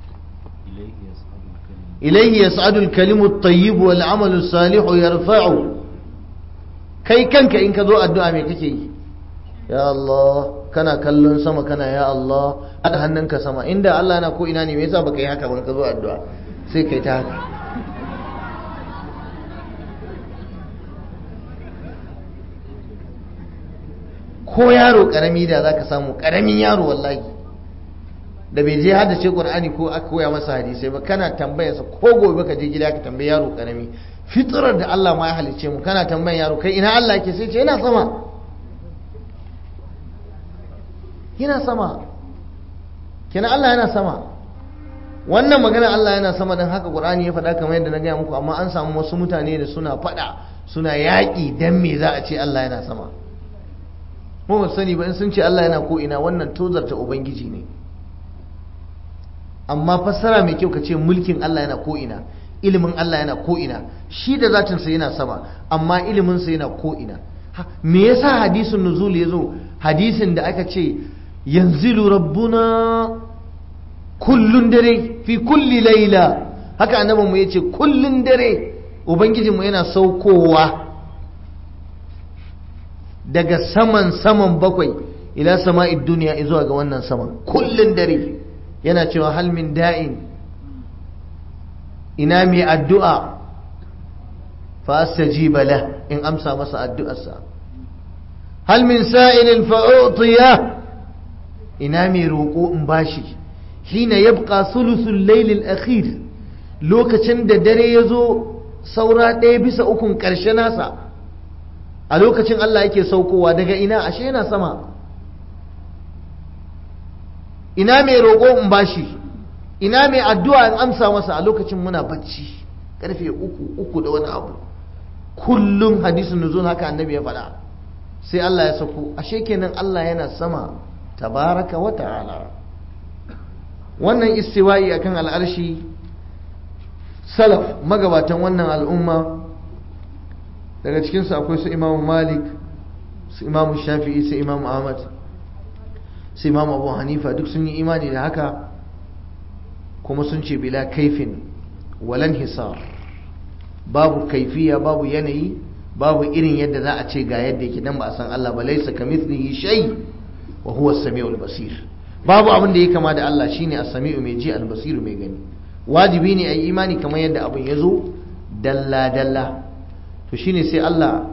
ilaihi yas'adu al-kalimu at-tayyib wal 'amalu salihu yarfa'u kai kanka in ka zo addu'a me kake yi ya Allah kana kallon sama kana ya Allah hada hannunka sama inda Allah na ko ina ne me yasa baka yi haka ba ka zo addu'a sai kai ta haka ko yaro karami da zaka samu karamin yaro wallahi da bai je hada ce qur'ani ko aka koya masa hadisai ba kana tambayarsa ko gobe ka je gida ka tambayi yaro karami fitrar da Allah ma ya halice mu kana tambayan yaro kai ina Allah yake sai ce yana sama yana sama kenan Allah yana sama wannan magana Allah yana sama don haka qur'ani ya faɗa kamar yadda na gaya muku amma an samu wasu mutane da suna faɗa suna yaƙi dan me za a ce Allah yana sama mu ba sani ba in sun ce Allah yana ko ina wannan tozarta ubangiji ne amma fassara mai kyau ka ce mulkin Allah yana ko ina ilimin Allah yana ko ina shi da zatin sa yana sama amma ilimin sa yana ko ina me yasa hadisin nuzul yazo hadisin da aka ce yanzilu rabbuna kullun dare fi kulli laila haka annabin mu yace kullun dare ubangijinmu yana saukowa daga saman saman bakwai ila sama'id duniya zuwa ga wannan saman kullun dare yana cewa hal min da'in ina mai addu'a fa astajiba la in amsa masa addu'arsa hal min sa'ilin fa utiya ina mai roƙo in bashi hina yabqa thuluthul layl al-akhir lokacin da dare yazo saura ɗaya bisa ukun ƙarshe nasa a lokacin Allah yake saukowa daga ina ashe yana sama ina mai roƙo in bashi ina mai addu'a in amsa masa a lokacin muna bacci karfe uku uku da wani abu kullum hadisin nuzul haka annabi ya faɗa sai Allah ya sauko ashe kenan Allah yana sama tabaraka wa ta'ala wannan istiwa'i akan al'arshi salaf magabatan wannan al'umma daga cikinsu akwai su imamu malik su imamu shafi'i su imamu ahmad su imamu abu hanifa duk sun yi imani da haka kuma sun ce bila kaifin walan hisar babu kaifiya babu yanayi babu irin yadda za a ce ga yadda yake nan ba a san Allah ba laisa kamithlihi shay wa huwa as-sami'ul basir babu abin da ya kama da Allah shine as-sami'u mai ji al-basiru mai gani wajibi ne ayi imani kamar yadda abin ya zo dalla dalla to shine sai Allah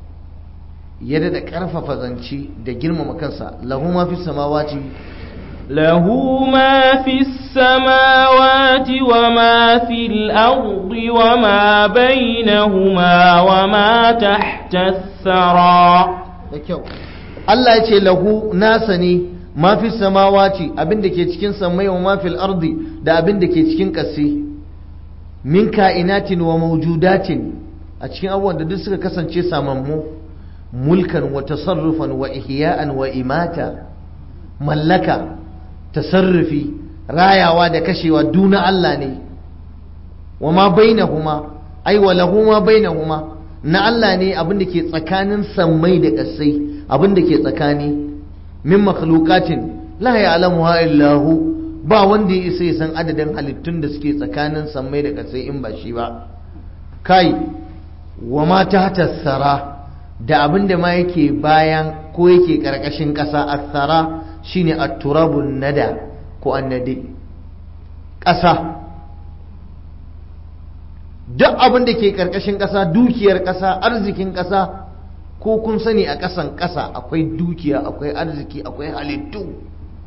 ya da karfafa zance da girmama kansa lahu ma fi samawati له ما في السماوات وما في الأرض وما بينهما وما تحت الثرى da kyau Allah ya ce lahu nasa ne ma fi samawati abin da ke cikin samai wa ma fil ardi da abin da ke cikin ƙasa min ka'inatin wa mawjudatin a cikin abubuwan da duk suka kasance samammu mulkan wa tasarrufan wa ihya'an wa imata mallaka tasarrufi rayawa da kashewa duna Allah ne wa ma bainahuma ai wa lahu ma bainahuma na Allah ne abin da ke tsakanin sammai da ƙasai abin da ke tsakani min makhluqatin la ya'lamuha illa hu ba wanda ya isa ya san adadin halittun da suke tsakanin sammai da ƙasai in ba shi ba kai wa ma tahta sara da abin da ma yake bayan ko yake ƙarƙashin ƙasa as-sara shine at-turabun nada ko annadi ƙasa duk abin da ke ƙarƙashin ƙasa dukiyar ƙasa arzikin ƙasa ko kun sani a ƙasan ƙasa akwai dukiya akwai arziki akwai halittu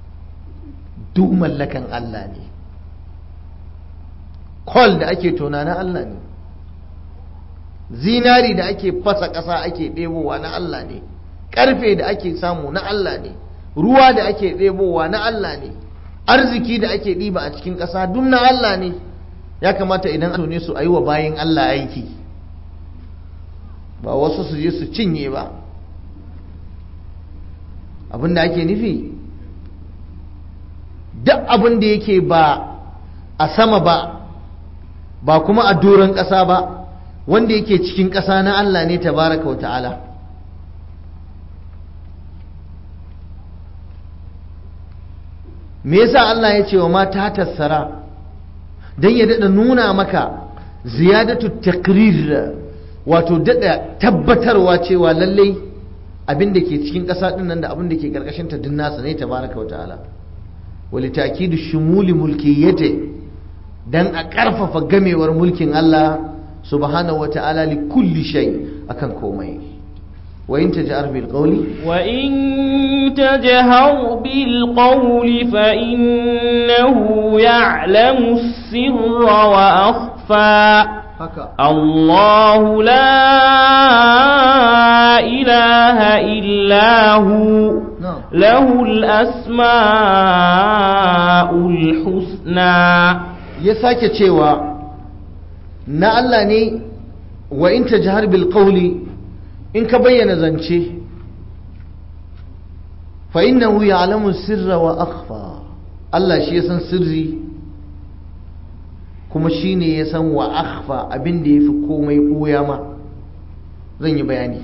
duk mallakan Allah ne kwal da ake tona na Allah ne zinari da ake fasa ƙasa ake ɗebowa na Allah ne ƙarfe da ake samu na Allah ne ruwa da ake ɗebowa na Allah ne arziki da ake ɗiba a cikin ƙasa duk na Allah ne ya kamata idan an tone su a yi wa bayan Allah aiki ba wasu su je su cinye ba abin da ake nufi duk abin da yake ba a sama ba ba kuma a doron ƙasa ba wanda yake cikin ƙasa na Allah ne tabaraka wa ta'ala me yasa Allah ya ce wa mata tassara don ya daɗa nuna maka ziyadatu takrir wato daɗa tabbatarwa cewa lallai abin da ke cikin ƙasa ɗin nan da abin da ke ƙarƙashin ta din nasa ne tabaraka wa ta'ala wali takidu shumuli mulkiyyati dan a ƙarfafa gamewar mulkin Allah subhanahu wa ta'ala li kulli shay akan komai wa in taj'ar bil qawli wa in tajhar bil qawli fa innahu ya'lamu as-sirra wa akhfa haka الله لا إله إلا هو نعم. له الأسماء الحسنى ya sake cewa na Allah ne wa in tajhar bil qawli in ka bayyana zance fa innahu ya'lamu sirra wa akhfa Allah shi ya san sirri kuma shi ne ya san wa akhfa abin da ya fi komai ɓoya ma zan yi bayani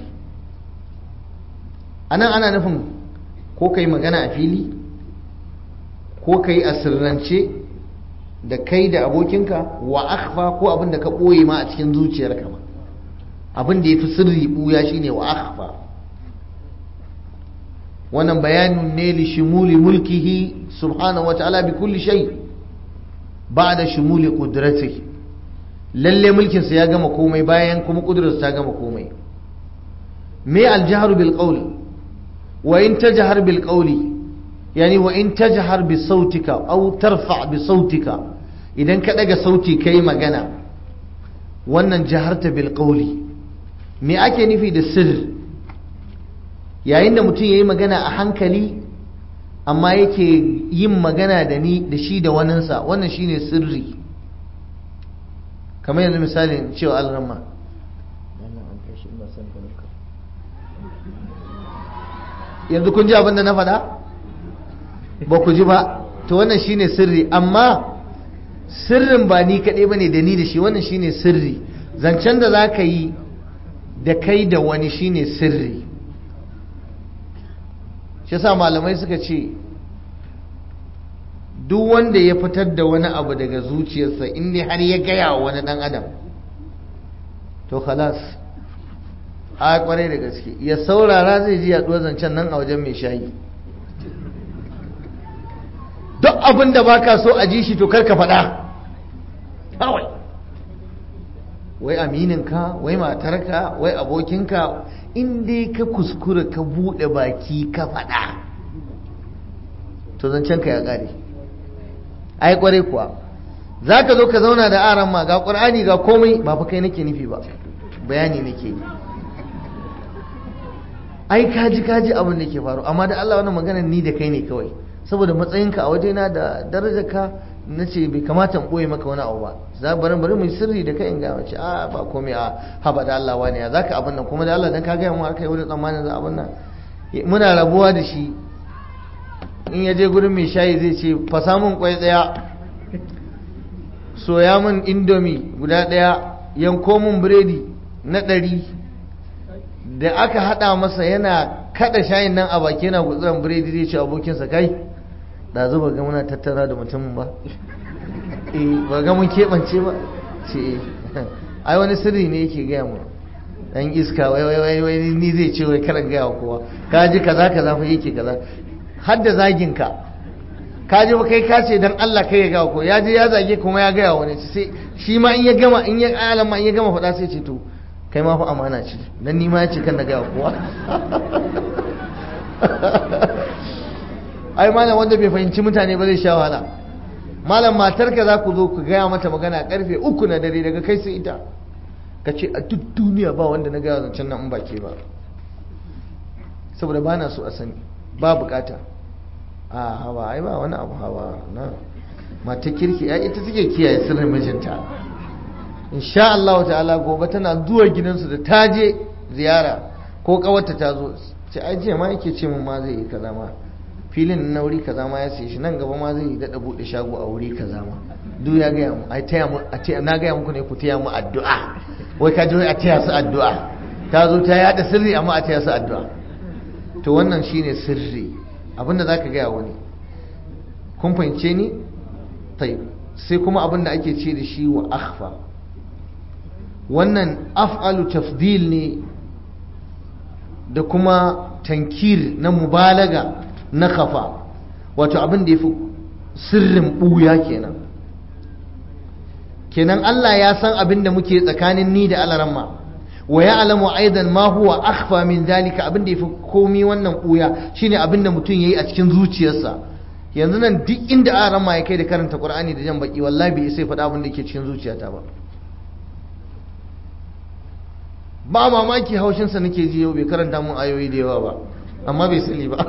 a nan ana nufin ko ka yi magana a fili ko ka yi a sirrance da kai da abokinka wa akhfa ko abin da ka ɓoye ma a cikin zuciyarka ma abin da ya fi sirri ɓuya shi ne wa akhfa wannan bayanin ne li shimuli mulkihi subhanahu wa ta'ala bi kulli shay' ba da shumuli ƙudrati lalle mulkinsa ya gama komai bayan kuma ƙudurarsa ta gama komai me aljaharu bil qawli wa in tajhar bil qawli yani wa in tajhar bi sautika aw tarfa bi sautika idan ka daga sauti kai magana wannan jaharta bil qawli me ake nufi da sirr yayin da mutum yayi magana a hankali amma yake yin magana da ni da shi da waninsa wannan shine sirri kamar yanzu misalin cewa alrama yanzu kun ji abin da na faɗa ba ku ji ba to wannan shine sirri amma sirrin ba ni kaɗai ba ne da ni da shi wannan shine sirri zancen da za ka yi da kai da wani shine sirri shi yasa malamai suka ce duk wanda ya fitar da wani abu daga zuciyarsa inda har ya gaya wa wani dan adam to khalas a kwarai da gaske ya saurara zai ji yaduwar zancen nan a wajen mai shayi duk abin da baka so a ji shi to karka faɗa kawai wai amininka wai matarka wai abokinka in dai ka kuskura ka buɗe baki ka faɗa to zancen ka ya ƙare ai ƙwarai kuwa za ka zo ka zauna da aran ma ga ƙur'ani ga komai ba fa kai nake nufi ba bayani nake yi ai kaji kaji abin da ke faru amma da Allah wannan maganar ni da kai ne kawai saboda matsayinka a wajena da darajarka na ce bai kamata in ɓoye maka wani abu ba za bari bari mu sirri da kai in ga mace a ba komai a haba da Allah wani ya zaka abin nan kuma da Allah dan ka gaya mu aka yi wani tsammanin za abin nan muna rabuwa da shi in ya je gurin mai shayi zai ce fasa mun kwai daya soya mun indomi guda daya yanko mun biredi na ɗari da aka haɗa masa yana kada shayin nan a baki yana gutsuran biredi zai ce abokinsa kai da zuba ga muna tattara da mutumin ba eh ba ga mun keɓance ba ce eh ai wani sirri ne yake gaya mu dan iska wai wai wai wai ni zai ce wai karan gaya wa kowa ka ji kaza kaza fa yake kaza har da zagin ka ka ji ba kai ka ce dan Allah kai ya gaya ko ya je ya zage kuma ya gaya wani sai shi ma in ya gama in ya alama in ya gama faɗa sai ce to kai ma fa amana ce dan ni ma ya ce kan na gaya kowa ai malam wanda bai fahimci mutane ba zai sha wahala malam matarka za ku zo ku gaya mata magana karfe uku na dare daga kai sai ita ka ce a duk duniya ba wanda na gaya zancen nan in ba ke ba saboda ba na so a sani ba bukata a hawa ai ba wani abu hawa na mata kirki ya ita take kiyaye sirrin mijinta insha Allah ta'ala gobe tana zuwa gidansu da ta je ziyara ko kawarta ta zo ce ai jiya ma yake ce mun ma zai yi kaza ma filin na wuri kaza ma ya siye shi nan gaba ma zai daɗa buɗe shago a wuri kaza ma duk ya gaya mu ai taya mu a taya na gaya muku ne ku taya mu addu'a wai ka ji wai a taya su addu'a ta zo ta yada sirri amma a taya su addu'a to wannan shine sirri abinda zaka gaya wani kun fahimce ni tayyib sai kuma abinda ake ce da shi wa akhfa wannan af'alu tafdil ne da kuma tankir na mubalaga na kafa wato abin da ya fi sirrin ɓuya kenan kenan Allah ya san abin da muke tsakanin ni da alaramma wa ya alamu aidan ma huwa akhfa min dalika abin da ya fi komi wannan ɓuya shine abin da mutum ya yi a cikin zuciyarsa yanzu nan duk inda alaramma ya kai da karanta qur'ani da jan baki wallahi bai sai faɗa abin da ke cikin zuciyata ba ba mamaki haushinsa nake ji yau bai karanta mun ayoyi da yawa ba amma bai sani ba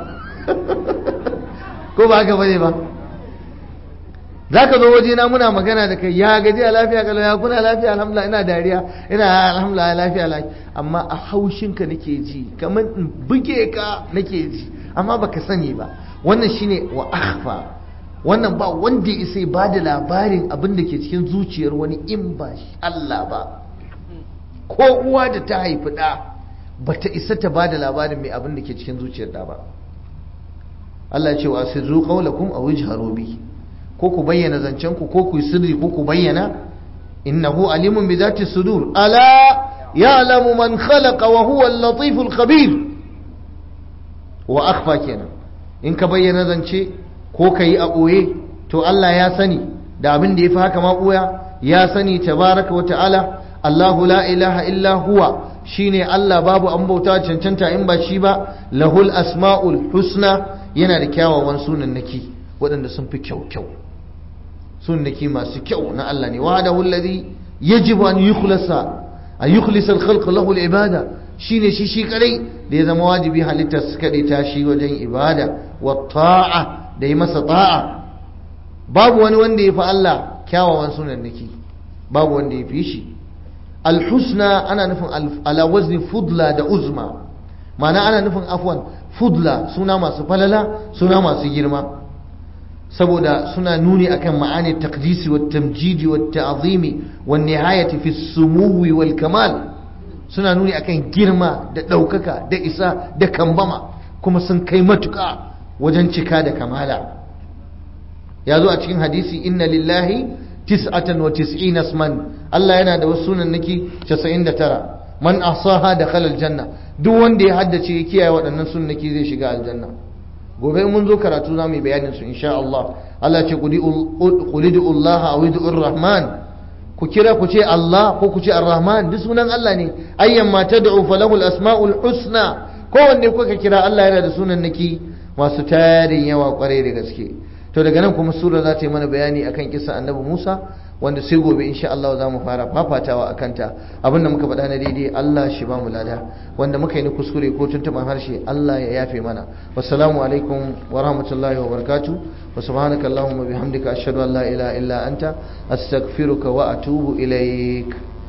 ko ba haka bane ba za ka zo waje na muna magana da kai ya gaji a lafiya kalau ya kuna lafiya alhamdulillah ina dariya ina alhamdulillah lafiya lafiya amma a haushinka nake ji kamar in buge ka nake ji amma baka sani ba wannan shine wa akhfa wannan ba wanda ya sai ba da labarin abin da ke cikin zuciyar wani in ba Allah ba ko uwa da ta haifi ɗa ba ta isa ta ba da labarin mai abin da ke cikin zuciyar ɗa ba Allah ce wa sirru qawlakum aw ijharu bi ko ku bayyana zancen ku ko ku yi sirri ko ku bayyana innahu alimun bi zati sudur ala ya'lamu man khalaqa wa huwa al-latif al-khabir wa akhfa kenan in ka bayyana zance ko ka yi a ɓoye to Allah ya sani da abin da ya fi haka ma ɓoya ya sani tabaraka wa ta'ala Allahu la ilaha illa huwa shine Allah babu an bauta cancanta in ba shi ba lahul asma'ul husna yana da kyawawan sunannaki waɗanda sun fi kyau kyau sunannaki masu kyau na Allah ne wahdahu alladhi yajibu an yukhlasa an yukhlisa al-khalq lahu al-ibada shine shi shi kadai da ya zama wajibi halittar su kadai ta shi wajen ibada wa ta'a da yi masa ta'a babu wani wanda ya fi Allah kyawawan sunannaki babu wanda ya fi shi alhusna ana nufin ala wazni fudla da uzma ma'ana ana nufin afwan fudla suna masu falala suna masu girma saboda suna nuni akan ma'ani taqdisi wa tamjidi wa ta'zimi wa nihayati fi sumuwi wal kamal suna nuni akan girma da ɗaukaka da isa da kambama kuma sun kai matuƙa wajen cika da kamala ya zo a cikin hadisi inna lillahi tis'atan wa tis'ina asman Allah yana da wasu sunannaki 99 man ahsaha dakhala aljanna duk wanda ya haddace ya kiyaye waɗannan sunnaki zai shiga aljanna gobe mun zo karatu za mu yi bayanin su insha Allah Allah ce qulidu Allah aw idur rahman ku kira ku ce Allah ko ku ce ar-rahman duk sunan Allah ne ayyan ma tad'u falahu al-asma'ul husna kowanne kuka kira Allah yana da sunannaki masu tarin yawa kwarai da gaske to daga nan kuma sura za ta yi mana bayani akan kisa annabi Musa wanda sai gobe insha Allah za mu fara fafatawa a kanta abinda muka faɗa na daidai Allah shi ba mu lada wanda muka yi ni kuskure ko tuntuɓan harshe Allah ya yafe mana wassalamu alaikum wa rahmatullahi wa barakatuh wa subhanaka allahumma bihamdika ashhadu an la ilaha illa anta astaghfiruka wa atubu ilaik